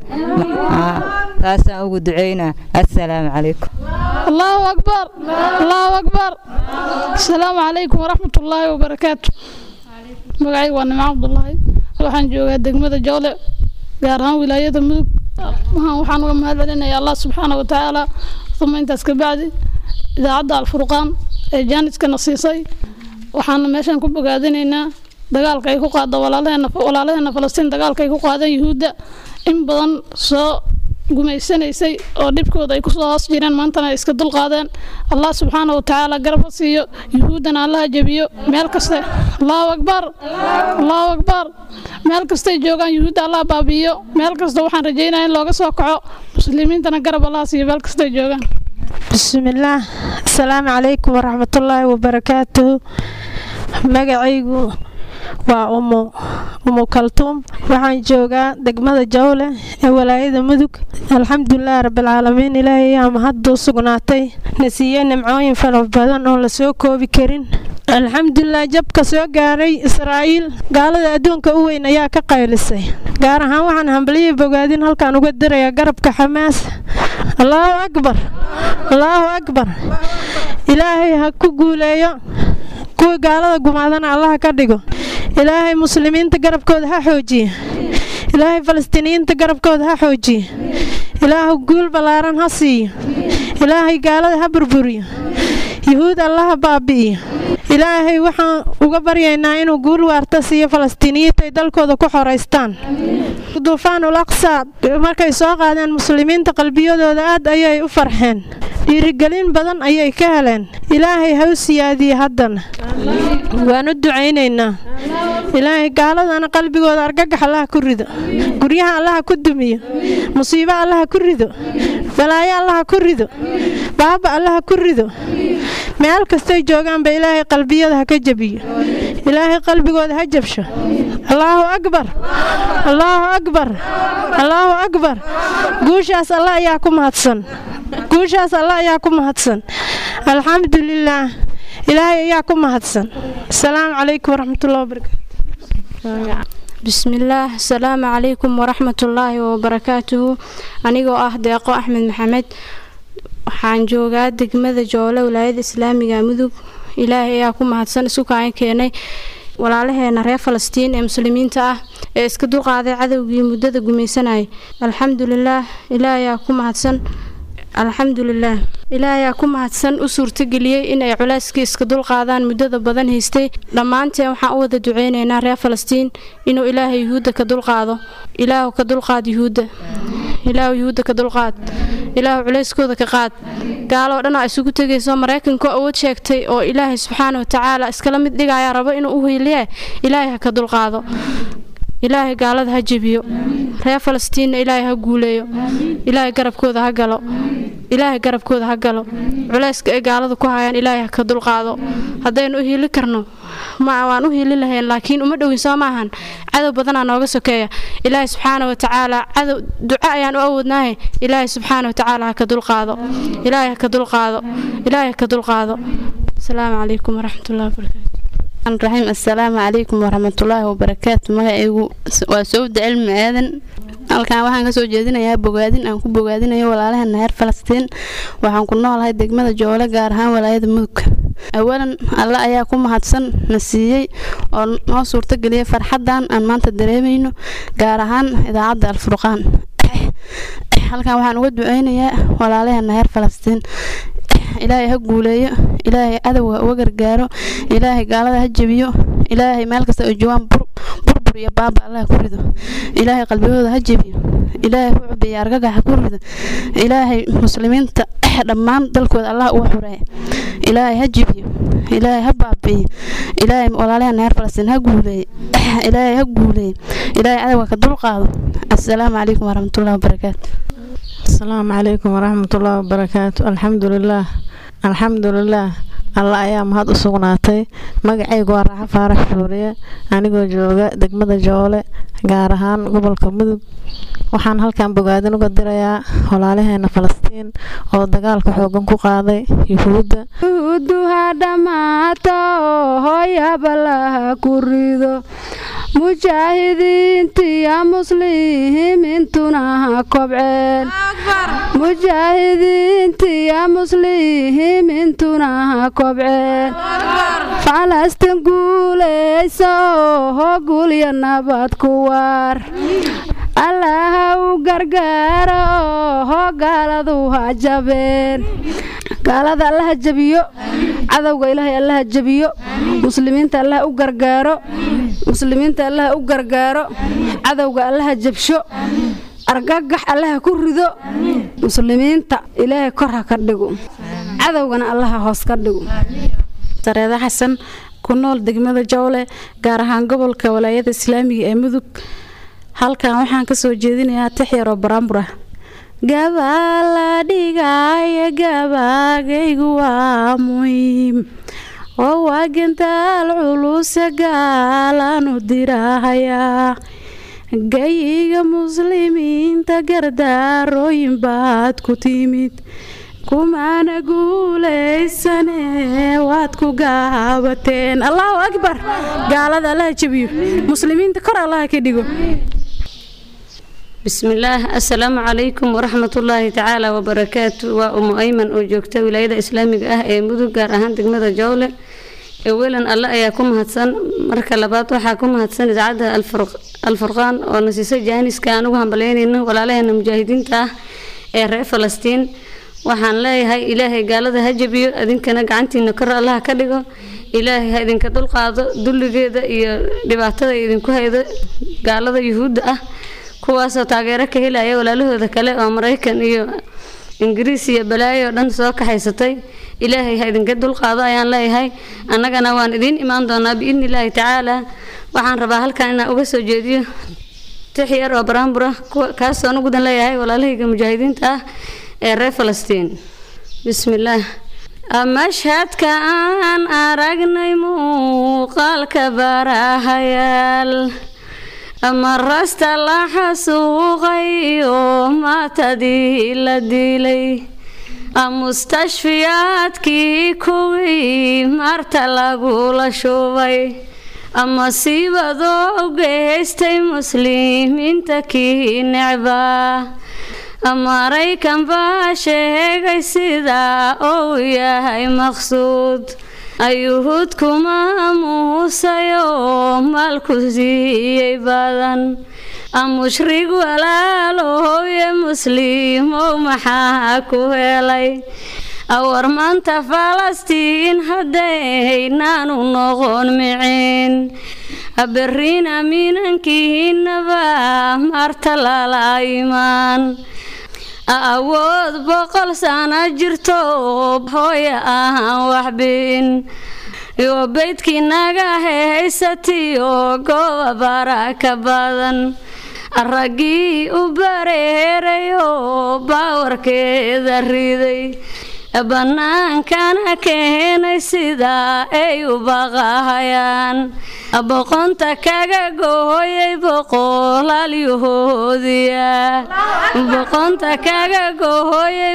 taasaan ugu ducaynaa assalaamu calaykum allahu akbar allahu akbar asalaamu calaykum waraxmatullaahi wabarakaatu magacayga waa nimco cabdulaahi waxaan joogaa degmada joole gaar ahaan wilaayada mudug waxaan uga mahad celinayaa allah subxaana wa tacaala uma intaas ka bacdi idaacadda alfurqaan ee jaaniskana siisay waxaana meeshaan ku bogaadinaynaa dagaalka ay ku qaada walaalaheena falastiin dagaalka ay ku qaadeen yuhuudda in badan soo gumaysanaysay oo dhibkooda ay kusoo hoos jireen maantana ay iska dulqaadeen allah subxaana wa tacaala garab ha siiyo yuhuuddana allaha jebiyo meel kaste allahu akbar allahu akbar meel kastay joogaan yuhuudda allah baabi'iyo meel kasta waxaan rajaynaya in looga soo kaco muslimiintana garab allaha siiyo meel kastay joogaan bismillaah asalaamu calaykum waraxmatullaahi wabarakaatuhu magacaygu waa umu umu kaltuum waxaan joogaa degmada jawle ee walaayada mudug alxamdulilaahi rabbilcaalamiin ilaahay ayaa mahadda u sugnaatay na siiyey nimcooyin fara badan oo la soo koobi karin alxamdulilah jabka soo gaaray israa'iil gaalada adduunka u weyn ayaa ka qaylisay gaar ahaan waxaan hambaliyii bogaadin halkaan uga dirayaa garabka xamaas allaahu akbar allaahu akbar ilaahay ha ku guuleeyo kuwii gaalada gumaadana allaha ka dhigo ilaahay muslimiinta garabkooda ha xoojiye ilaahay falastiiniyiinta garabkooda ha xoojiye ilaahu guul ballaaran ha siiyo ilaahay gaalada ha burburiyo yuhuud allaha baabi'iyo ilaahay waxaan uga baryaynaa inuu guul waarta siiyo falastiiniyiinta ay dalkooda ku xoraystaan duufaanul aqsa markay soo qaadeen muslimiinta qalbiyadooda aad ayay u farxeen dhiirigelin badan ayay ka heleen ilaahay ha u siyaadiye haddana waan u ducaynaynaa ilaahay gaaladana qalbigooda argagax allaha ku rido guryaha allaha ku dumiyo musiibo allaha ku rido balaayo allaha ku rido baaba allaha ku rido meel kastay joogaanba ilaahay qalbiyada ha ka jebiyo ilaahay qalbigooda ha jabsho allaahu akbar allaahu akbar allaahu akbar guushaas alla ayaa ku mahadsan guushaas alla ayaa ku mahadsan alxamdulilaah ilaahay ayaa ku mahadsan asalaamu calaykum waraxmatullahi wabarakaatu bismillaah asalaamu calaykum waraxmatullaahi wabarakaatuhu anigoo ah deeqo axmed maxamed waxaan joogaa degmada joole walaayada islaamiga mudug ilaahay ayaa ku mahadsan isku kaan keenay walaalaheena reer falastiin ee muslimiinta ah ee iska dulqaaday cadowgii muddada gumaysanayay alxamdulilaah ilaahay ayaa ku mahadsan alxamdulilaah ilaahay ayaa ku mahadsan u suurtageliyey in ay culeyskii iska dulqaadaan muddada badan haystay dhammaanteen waxaan u wada duceynaynaa reer falastiin inuu ilaahay yuhuudda ka dulqaado ilaahu ka dulqaad yuhuudda ilaahu yuhuudda ka dulqaad ilaahu culeyskooda ka qaad gaaloo dhan aa isugu tegayso maraykanka awood sheegtay oo ilaahay subxaana watacaala iskala mid dhigaya rabo inuu u hiiliye ilaahay ha ka dulqaado ilaahay gaalada ha jebiyo reer falastiinna ilaahay ha guuleeyo ilaahay garabkooda ha galo ilaahay garabkooda ha galo culayska ay gaalada ku hayaan ilaahay ha ka dulqaado haddaynu u hiili karno ma waan u hiili lahayn laakiin uma dhowin soo maahan cadow badanaa nooga sokeeya ilaahay subxaana wa tacaala cadow duco ayaan u awoodnaahe ilaahay subxaana wa tacaala ha ka dulqaado ilaahay ha ka dulqaado ilaahay ha ka dulqaado asalaamu calaykum waraxmatullahi wabarakaatu raxiim assalaamu calaykum waraxmatullaahi wabarakaatu magacaygu waa sowda cilmi aadan halkan waxaan kasoo jeedinayaa bogaadin aan ku bogaadinayo walaalaheena reer falastiin waxaan ku noolahay degmada joole gaar ahaan walaayada mudug awalan alle ayaa ku mahadsan na siiyey oo noo suurtageliyay farxadan aan maanta dareemayno gaar ahaan idaacadda alfurqaan halkan waxaan uga duceynayaa walaalaheena reer falastiin ilaahay ha guuleeyo ilaahay cadowga uga gargaaro ilaahay gaalada ha jebiyo ilaahay meel kasta oo joogaan burbur iyo baaba allah ku rido ilaahay qalbigooda ha jebiyo ilaahay ku cubiya argagax ha ku rido ilaahay muslimiinta dhammaan dalkooda allah uga xureeya ilaahay ha jebiyo ilaahay ha baabi'iyo ilaahay walaalaheena reer falastiin ha guuleeyo ilaahay ha guuleeyo ilaahay cadowga ka dulqaado assalaamu calaykum waraxmatullahi wabarakaatu asalaamu calaykum waraxmatullaahi wabarakaatu alxamdulilaah alxamdulilaah alla ayaa mahad u sugnaatay magacaygu waa raaxo faarax shuuriye anigoo jooga degmada joole gaar ahaan gobolka mudug waxaan halkan bogaadin uga dirayaa walaalaheena falastiin oo dagaalka xoogan ku qaaday yuhuudda yuhuudduha dhammaato hooyabalaha ku rido mujaahidiintiya muslimiintuna ha kobceen mujaahidiintiya muslimiintuna ha kobceen falastin guulaysa oo gulya nabad ku waar allaha u gargaara oo gaaladu ha jabeen gaalada allaha jabiyo cadowga ilaahay allaha jabiyo muslimiinta allaha u gargaaro muslimiinta allaha u gargaaro cadowga allaha jabsho argagax allaha ku rido muslimiinta ilaahay kor ha ka dhigo cadowgana allaha hoos ka dhigo sareeda xasan ku nool degmada jowle gaar ahaan gobolka walaayada islaamiga ee mudug halkan waxaan kasoo jeedinayaa tix yaroo baraambura gabaa la dhigaayo gabaagaygu waa muhiim oo waa gantaal culuse gaalaanu dirahayaa gayiga muslimiinta gardaarooyin baad ku timid kumaana guulaysane waad ku gaabateen allahu akbar gaalada allaha jebiyo muslimiinta kor allaha ka dhigo bismillaah assalaamu calaykum waraxmatullaahi tacaala wabarakaatu waa umu ayman oo joogta wilaayada islaamiga ah ee mudug gaar ahaan degmada jowle ewelan alle ayaa ku mahadsan marka labaad waxaa ku mahadsan idaacadda alfurqaan oo na siisay jaaniska aan ugu hambalyeynayno walaalaheena mujaahidiinta ah ee reer falastiin waxaan leeyahay ilaahay gaalada ha jabiyo idinkana gacantiina kor allaha ka dhigo ilaahay ha idinka dulqaado dulligeeda iyo dhibaatada idinku haydo gaalada yuhuudda ah kuwaasoo taageero ka helaya walaalahooda kale oo maraykan iyo ingiriis iyo balaayo oo dhan soo kaxaysatay ilaahay ha idinka dulqaado ayaan leeyahay annagana waan idiin imaan doonaa biidni illaahi tacaala waxaan rabaa halkan inaan uga soo jeediyo tix yar oo baraambura kaasoo nugudan leeyahay walaalahayga mujaahidiinta ah ee reer falastiin bismillaah mashhadka aan aragnay muuqaalka barahayaal marasta la xasuuqay oo maatadii la dilay mustashfiyaadkii kuwii marta lagula shubay masiibadoo geystay muslimiinta kii necbaa maraykan baa sheegay sidaa uu yahay maqsuud ayuhuud kuma muusayoo maalku siiyey badan mushrig walaalooye musliimow maxaa ku helay awar maanta falastiin haddaynaanu noqon micin berriina minankiinaba marta lala imaan awood boqol sana jirto hooya ahaan waxbin iyo beydkii naga haysatiyo gooba bara ka badan raggii u bareerayoo baawarkeeda riday bannaankana keenay sidaa ay u baqahayaan boqonta kaga gooyay boqolaalyahoodiya boqonta kaga gooyay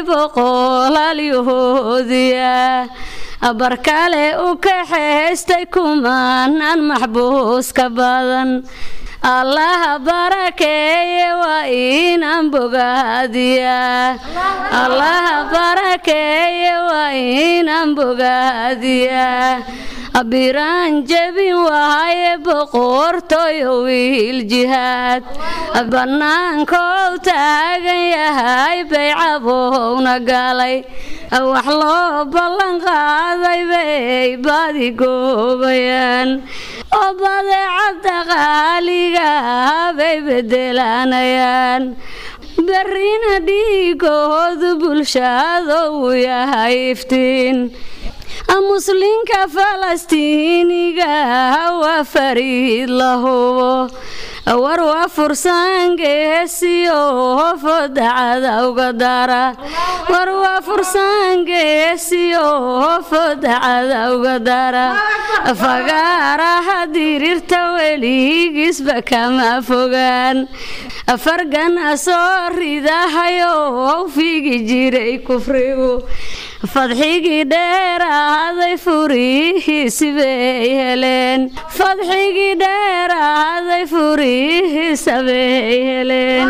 boqolaalyahoodiya barkale u kaxaystay kumanaan maxbuuska badan allaha barakeeye waa inaan bogaadiyaa allaha barakeeye waa inaan bogaadiyaa abiraan jebin waaye boqortooyo wiil jihaad bannaankou taagan yahay baycabowna galay wax loo ballan qaaday bay baadi goobayaan oo badeecadda qaaliga bay bedelanayaan berrina dhiigoodu bulshado uu yahay iftiin muslinka falastiiniga waa fariid la hubo war waa fursaan geesiyo fodacada uga dara war waa fursaan geesiyo fodacada uga dara fagaaraha dirirta weligiisba kama fogaan fargana soo ridahayo figi jiray kufrigu fadxigii dheeraaday furihiisi bay heleen fadxigii dheeraaday furihiisa bay heleen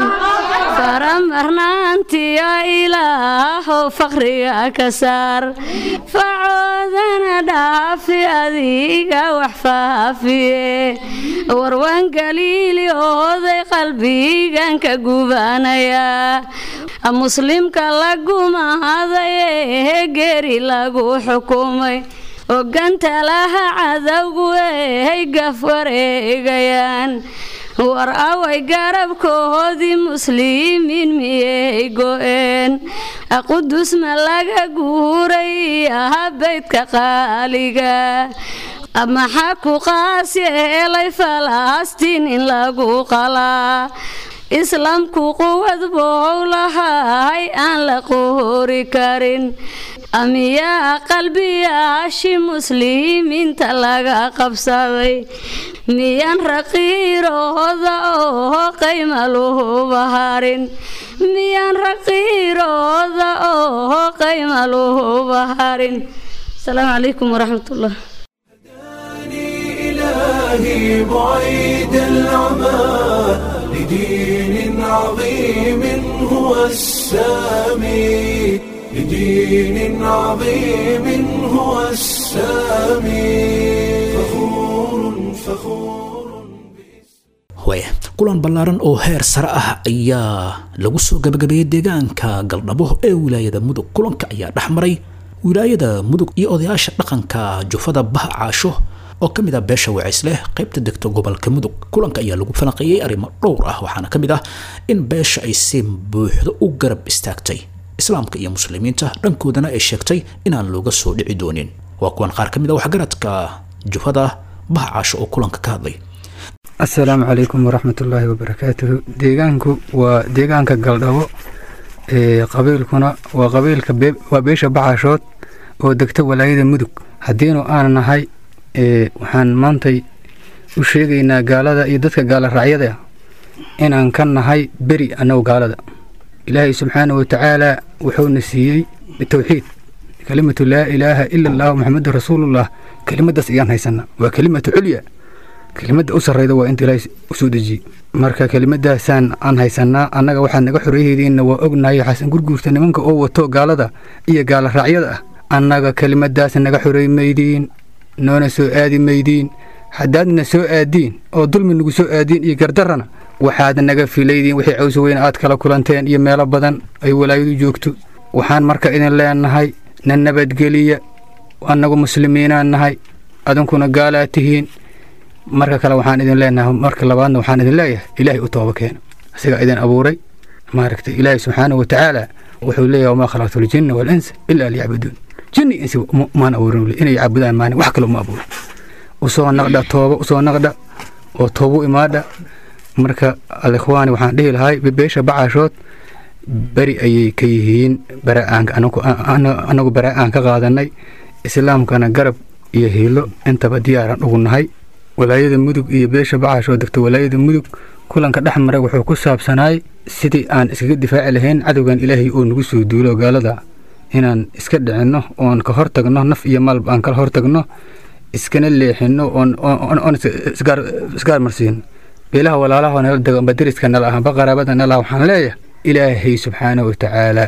faramarnaantiyo ilaahow faqriga ka saar facoodana dhaafi adiga wax faafiye warwan galiili ooday qalbigan ka gubanayaa muslimka la gumahaday ee geri lagu xukumay oganta laha cadowgu ay gaf wareegayaan war away garabkoodii muslimiin miyay go-een qudus ma laga guuray aha baydka qaaliga maxaa ku qaas yeelay falastiin in lagu qalaa islaamku quwad bou lahay aan la qoori karin amiyaa qalbiyaashi muslimiinta laga qabsaday miyaan raqiirooda oo qayma luhuba harin miyaan raqiirooda oo qayma luhuba harin asalaamu calaykum waraxmatullah إلهي بعيد العمى لدين عظيم هو السامي لدين عظيم هو السامي فخور فخور waaya kulan ballaaran oo heer sare ah ayaa lagu soo gabagabeeyey deegaanka galdhabo ee wilaayada mudug kulanka ayaa dhex maray wilaayada mudug iyo odayaasha dhaqanka jufada baha caasho oo ka mid ah beesha wacisleh qaybta degta gobolka mudug kulanka ayaa lagu falanqeeyey arrimo dhowr ah waxaana ka mid ah in beesha ay si buuxdo u garab istaagtay islaamka iyo muslimiinta dhankoodana ay sheegtay inaan looga soo dhici doonin waa kuwan qaar ka mid ah waxgaradka jufada baha caasho oo kulanka ka hadlay asalaamu calaykum waraxmatullaahi wabarakaatuhu deegaanku waa deegaanka galdhabo ee qabiilkuna waa qabiilka waa beesha baxaashood oo degta walaayada mudug haddiinu aan nahay waxaan maantay u sheegaynaa gaalada iyo dadka gaala raacyada inaan ka nahay beri annagu gaalada ilaahay subxaana wa tacaala wuxuuna siiyey bitowxiid kelimatu laa ilaaha ila allahu maxamedun rasuulullah kelimadaas ayaan haysanaa waa kelimatu culya kelimada u sarrayda waa inta ilaahay u soo dejiyey marka kelimadaasaan aan haysanaa annaga waxaad naga xoreeyhaydiinna waa ognahay xasan gurguurta nimanka oo wato gaalada iyo gaala raacyada ah annaga kelimadaas naga xoreey maydiin noona soo aadi maydiin haddaadna soo aadiin oo dulmi nagu soo aadiin iyo gardarrana waxaad naga filaydiin wixii cawsa weyn aad kala kulanteen iyo meelo badan ay walaayadu joogto waxaan marka idin leenahay na nabadgeliya annagu muslimiinaan nahay adinkuna gaalaad tihiin marka kale waxaan idin leenahay marka labaadna waxaan idin leeyahay ilaahay u tooba keena isagaa idin abuuray maaragtay ilaahay subxaanahu wa tacaala wuxuu leeyahay wamaa khalaqtu ljinna walinsa ilaa liyacbuduun jinni insi maan abuurin inay caabudaan maani wax kale uma abuurin usoo naqdha tooba usoo naqdha oo toobu imaadha marka alikhwaani waxaan dhihi lahay beesha bacaashood beri ayay ka yihiin bara-aanka anagu bara-aan ka qaadanay islaamkana garab iyo hiilo intaba diyaaran ugu nahay walaayada mudug iyo beesha bacaashood degta walaayada mudug kulanka dhex maray wuxuu ku saabsanaay sidii aan iskaga difaaci lahayn cadowgan ilaahay oo nagu soo duulo gaalada inaan iska dhicinno oon ka hortagno naf iyo maalba aan kala hortagno iskana leexino oon isgaar marsiino beelaha walaalaha nala dego amba deriska nala ah amba qaraabada nala waxaan leeyahay ilaahay subxaana wa tacaala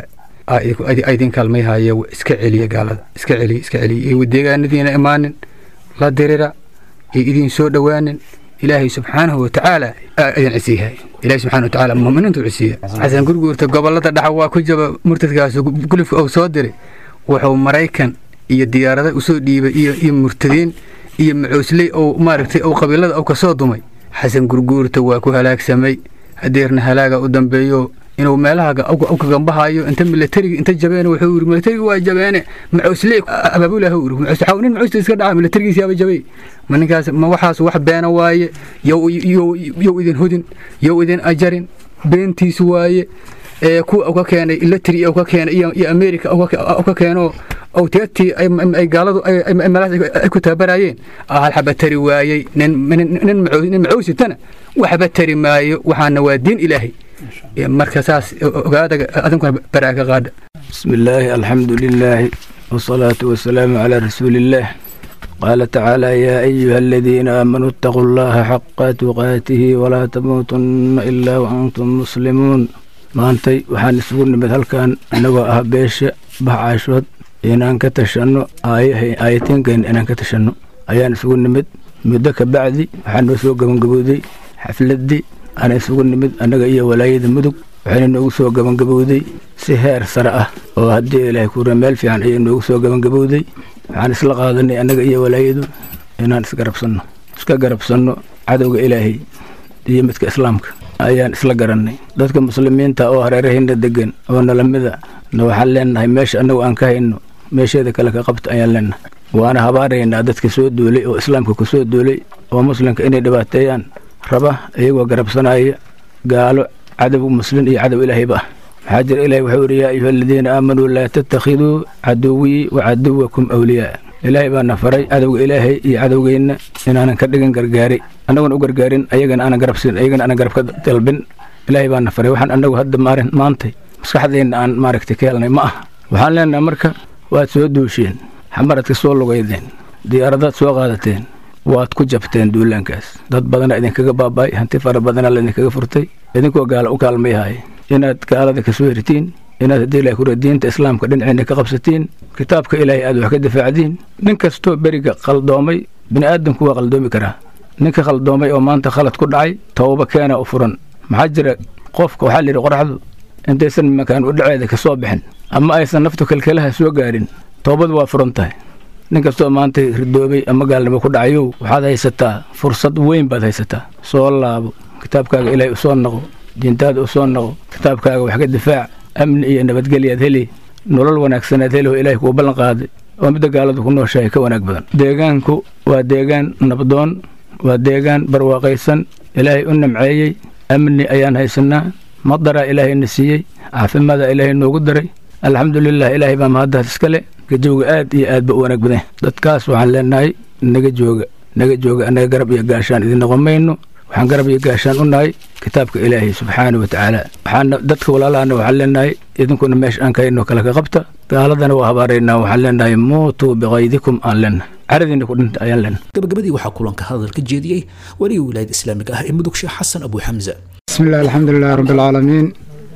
idin kaalmayhaya iska celiya gaalada iska celiya iska celiya iyo deegaanadiina imaanin la dirira iyo idin soo dhowaanin ilaahay subxaanahu wa tacaala idin cisiyahay ilaahay subxaana wa tacaala muuminiintu cisiya xasan gurguurta gobolada dhaxa waa ku jaba murtadkaas gulifka uu soo diray wuxuu maraykan iyo diyaarada usoo dhiibay iyo iyo murtadiin iyo macoosley ou maaragtay ou qabiilada ou kasoo dumay xasan gurguurta waa ku halaagsamay hadeerna halaaga u dambeeyo inuu meelaha ka gambahayo inta milatariga inta jabeen wuxuu yiri milatariga waa jabeene macoosley abaabulah uu yiri macoosley nin macoosley iska dhaca milatarigiisa yaaba jabay ma ninkaas ma waxaas wax beena waaye yow yow idin hudin yow idin ajarin beentiis waaye ee kuwa uga keenay ilatari uga keenay iyo iyo america uga keeno oo teetii ay gaaladu ay meelahaas ay ku tababarayeen hal xaba tari waayey nin nin nin macoositana waxba tari maayo waxaana waa diin ilaahay marka saas ogaada adinkuna baraa ka qaadha بسم الله الحمد لله والصلاة والسلام على رسول الله قال تعالى يا أيها الذين آمنوا اتقوا الله حق تقاته ولا تموتن إلا وأنتم مسلمون maantay waxaan isugu nimid halkan annagoo ah beesha baxcaashood inaan ka tashanno aayatiinkeena inaan ka tashanno ayaan isugu nimid muddo ka bacdi waxaa noo soo gabangabowday xafladdii aan isugu nimid annaga iyo walaayada mudug waxayna noogu soo gabangabowday si heer sare ah oo haddii ilaahay kuura meel fiican ayay noogu soo gabangabowday waxaan isla qaadanay annaga iyo walaayadu inaan isgarabsanno iska garabsanno cadowga ilaahay iyo midka islaamka ayaan isla garannay dadka muslimiinta oo hareerahayna degan oo nalamida na waxaan leenahay meesha annagu aan ka hayno meesheeda kale ka qabta ayaan leenahay waana habaaraynaa dadka soo duulay oo islaamka ku soo duulay oo muslimka inay dhibaateeyaan raba iyagoo garabsanaya gaalo cadow muslin iyo cadow ilaahayba ah maxaa jira ilahi wuxuu yidhi yaa ayuha aladiina aamanuu laa tattakhiduu caduwii wa caduwakum awliyaa ilaahay baana faray cadowga ilaahay iyo cadowgeenna inaanan ka dhigan gargaari annaguna u gargaarin ayagana aanan garabsin ayagana aanan garab ka dalbin ilaahay baana faray waxaan annagu hadda maarin maantay maskaxdeenna aan maaragtay ka helnay ma aha waxaan leenahay marka waad soo duusheen xamaraad ka soo lugaydeen diyaaradaad soo qaadateen waad ku jabteen duulaankaas dad badana idinkaga baaba'ay hanti fara badana laidinkaga furtay idinkoo gaala u kaalmayhaay inaad gaalada ka soo hirtiin inaad haddii ilahay kura diinta islaamka dhinaceena ka qabsatiin kitaabka ilaahay aad wax ka difaacdiin nin kastoo beriga qaldoomay bini aadamku waa qaldoomi karaa ninka qaldoomay oo maanta khalad ku dhacay towba keena u furan maxaa jira qofka waxaa layidhi qoraxdu intaysan makaan u dhaceeda ka soo bixin ama aysan naftu kalkalaha soo gaarin toobadu waa furan tahay nin kastoo maanta ridoobay ama gaalnimo ku dhacayow waxaad haysataa fursad weyn baad haysataa soo laabo kitaabkaaga ilaahay u soo naqo diintaada u soo naqo kitaabkaaga wax ka difaac amni iyo nabadgelyaad heli nolol wanaagsanaad heli oo ilaahay kuu ballan qaaday oo midda gaaladu ku nooshahay ka wanaag badan deegaanku waa deegaan nabdoon waa deegaan barwaaqaysan ilaahay u namceeyey amni ayaan haysanaa madaraa ilaahayna siiyey caafimaada ilaahay noogu daray alxamdulilah ilaahay baa mahaddaas iskale gajowga aad iyo aad ba u wanaag badan dadkaas waxaan leenahay naga jooga naga jooga annaga garab iyo gaashaan idin noqon mayno waxaan garab iyo gaashaan u nahay kitaabka ilaahay subxaana wa tacaala waxaana dadka walaalahana waxaan leenahay idinkuna meesha aan kahayno kale ka qabta gaaladana waa habaaraynaa waxaan leenahay muutuu biqaydikum aan leenahay caradiina ku dhinta ayaan leenahay gabagabadii waxaa kulanka hadal ka jeediyey weliga wilaayada islaamiga ah ee mudug sheekh xasan abu xamza بسم الله الحمد لله رب العالمين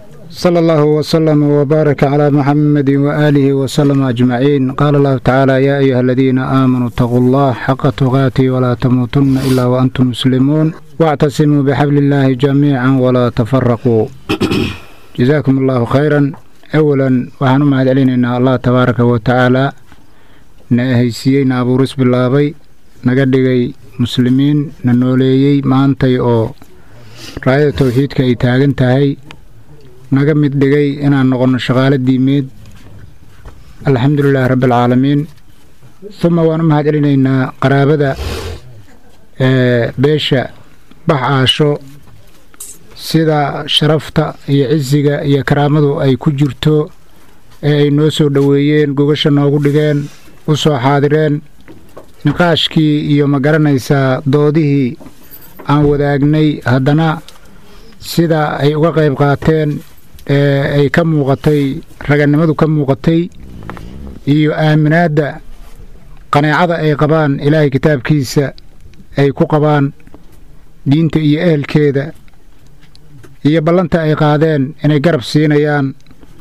صلى الله وسلم وبارك على محمد وآله وسلم أجمعين قال الله تعالى يا أيها الذين آمنوا اتقوا الله حق تقاته ولا تموتن إلا وأنتم مسلمون واعتصموا بحبل الله جميعا ولا تفرقوا جزاكم الله خيرا أولا وحنو مهد علينا الله تبارك وتعالى نهيسيين أبو رسب الله نقدقي مسلمين ننوليي ما أنتي أو raayada towxiidka ay taagan tahay naga mid dhigay inaan noqonno shaqaalo diimeed alxamdulilaahi rabbialcaalamiin uma waan u mahad celinaynaa qaraabada ee beesha bax aasho sida sharafta iyo cisiga iyo karaamadu ay ku jirto ee ay noo soo dhoweeyeen gogasha noogu dhigeen u soo xaadireen niqaashkii iyo ma garanaysaa doodihii aan wadaagnay haddana sida ay uga qayb qaateen ee ay ka muuqatay ragannimadu ka muuqatay iyo aaminaadda qaneecada ay qabaan ilaahay kitaabkiisa ay ku qabaan diinta iyo ehelkeeda iyo ballanta ay qaadeen inay garab siinayaan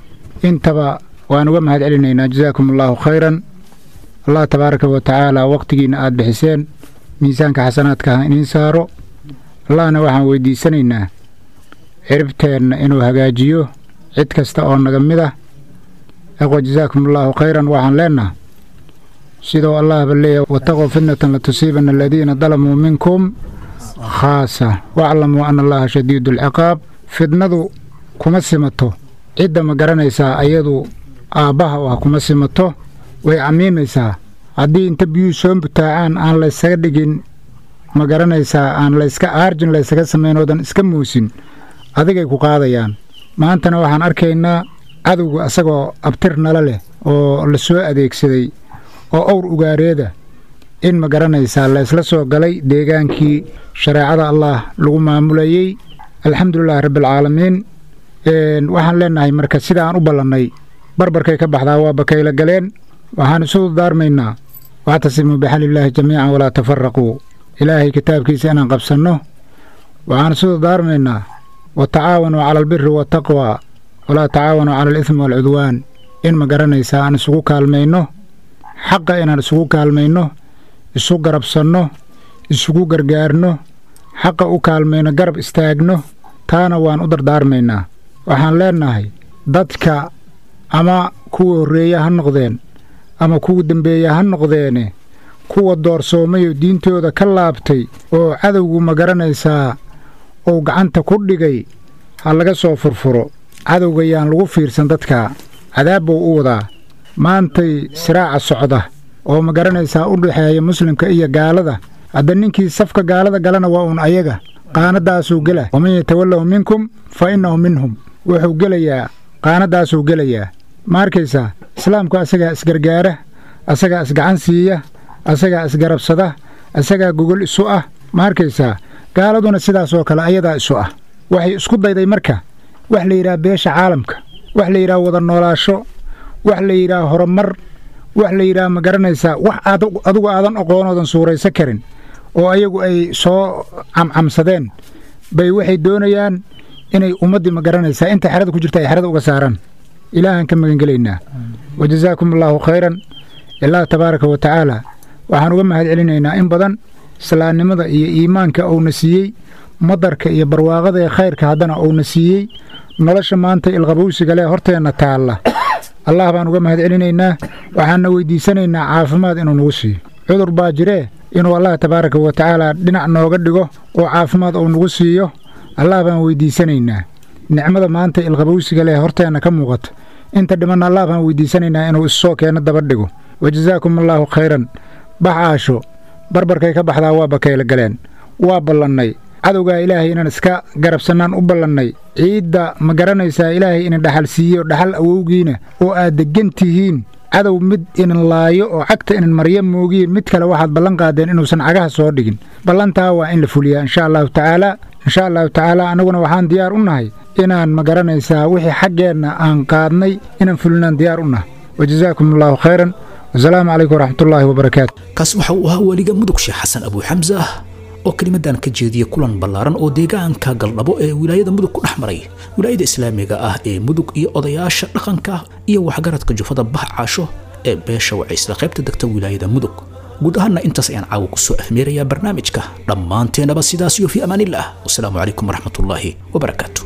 intaba waan uga mahad celinaynaa jasaakum allaahu khayran allah tabaaraka wa tacaala wakhtigiinna aad bixiseen miisaanka xasanaadka ha iniin saaro allahna waxaan weyddiisanaynaa ciribteenna inuu hagaajiyo cid kasta oo naga mid ah aqwa jasaakum allaahu khayran waxaan leennaha sidoo allahba leeyahy wataquu fitnatan latusiibanna aladiina dalamuu minkum khaasa waclamuu ana allaha shadiidu alciqaab fidnadu kuma simato cidda ma garanaysaa ayadu aabbaha u ah kuma simato way camiimaysaa haddii inta biyuhu soo butaacaan aan laysaga dhigin ma garanaysaa aan layska aarjin laysaga samaynoodan iska muusin adigay ku qaadayaan maantana waxaan arkaynaa cadowga asagoo abtir nala leh oo la soo adeegsaday oo owr ugaareeda in ma garanaysaa laysla soo galay deegaankii shareecada allah lagu maamulayey alxamdulilaahi rabbialcaalamiin waxaan leennahay marka sida aan u ballannay barbarkay ka baxdaa waa bakayla galeen waxaan isu daarmaynaa wactasimuu bixalillaahi jamiican walaa tafaraquu ilaahay kitaabkiisa inaan qabsanno waxaan isu daarmaynaa wa tacaawanuu cala albiri waataqwaa walaa tacaawanuu cala alidmi waalcudwaan in ma garanaysaa aan isugu kaalmayno xaqa inaan isugu kaalmayno isu garabsanno isugu gargaarno xaqa u kaalmayno garab istaagno taana waan u dardaarmaynaa waxaan leennahay dadka ama kuwa horreeya ha noqdeen ama kuwa dembeeya ha noqdeene kuwa doorsoomayoo diintooda ka laabtay oo cadowgu ma garanaysaa uu gacanta ku dhigay ha laga soo furfuro cadowga yaan lagu fiirsan dadka cadaab buu u wadaa maantay siraaca socda oo ma garanaysaa u dhexeeya muslimka iyo gaalada hadda ninkii safka gaalada galana waa uun ayaga qaanadaasuu gela waman yatawallaw minkum fa innahu minhum wuxuu gelayaa qaanadaasuu gelayaa ma arkaysaa islaamku asagaa isgargaara asagaa isgacan siiya asagaa isgarabsada asagaa gogol isu ah ma arkaysaa gaaladuna sidaasoo kale ayadaa isu ah waxay isku dayday marka wax la yidhaha beesha caalamka wax la yidhaha wada noolaasho wax la yidhaha horumar wax la yidhaha ma garanaysaa wax adugu aadan oqoonoodan suuraysa karin oo ayagu ay soo camcamsadeen bay waxay doonayaan inay ummaddii ma garanaysaa inta xerada ku jirta ay xerada uga saaraan ilaahaan ka magangelaynaa wa jasaakum allaahu khayran ilaah tabaaraka wa tacaala waxaan uga mahad celinaynaa in badan islaamnimada iyo iimaanka uuna siiyey madarka iyo barwaaqada ee khayrka haddana uuna siiyey nolosha maanta ilqabowsiga leh horteenna taalla allah baan uga mahad celinaynaa waxaanna weyddiisanaynaa caafimaad inuu nagu siiyo cudur baa jiree inuu allah tabaaraka wa tacaala dhinac nooga dhigo oo caafimaad uu nagu siiyo allah baan weyddiisanaynaa nicmada maanta ilqabowsiga leh horteenna ka muuqata inta dhimanna allah baan weyddiisanaynaa inuu issoo keenno daba dhigo wa jasaakum allaahu khayran bax aasho barbarkay ka baxdaa waa bakayla galeen waa ballannay cadowgaa ilaahay inaan iska garabsannaan u ballannay ciidda ma garanaysaa ilaahay inin dhaxal siiyo dhaxal awowgiina oo aad deggan tihiin cadow mid inin laayo oo cagta inin marya moogiye mid kale waxaad ballan qaadeen inuusan cagaha soo dhigin ballantaa waa in la fuliyaa insha allahu tacaalaa insha allahu tacaala annaguna waxaan diyaar u nahay inaan ma garanaysaa wixii xaggeenna aan qaadnay inaan fulinaan diyaar u nahay wa jasaakum allaahu khayran wasalaamu calaykum waraxmatullaahi wabarakaatu kaas waxa uu ahaa weliga mudug sheekh xasan abuu xamse ah oo kelimadan ka jeediyey kulan ballaaran oo deegaanka galdhabo ee wilaayada mudug ku dhex maray wilaayada islaamiga ah ee mudug iyo odayaasha dhaqanka iyo waxgaradka jufada bah caasho ee beesha wacaysla qaybta degta wilaayada mudug guud ahaanna intaas ayaan caawa ku soo ahmeerayaa barnaamijka dhammaanteenaba sidaas iyo fii amaanillaah wasalaamu calaykum waraxmatullaahi wabarakaatu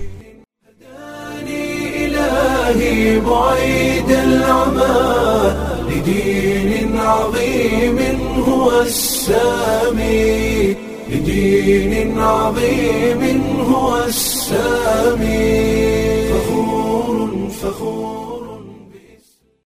إلهي بعيد العمى لدين عظيم هو السامي لدين عظيم هو السامي فخور فخور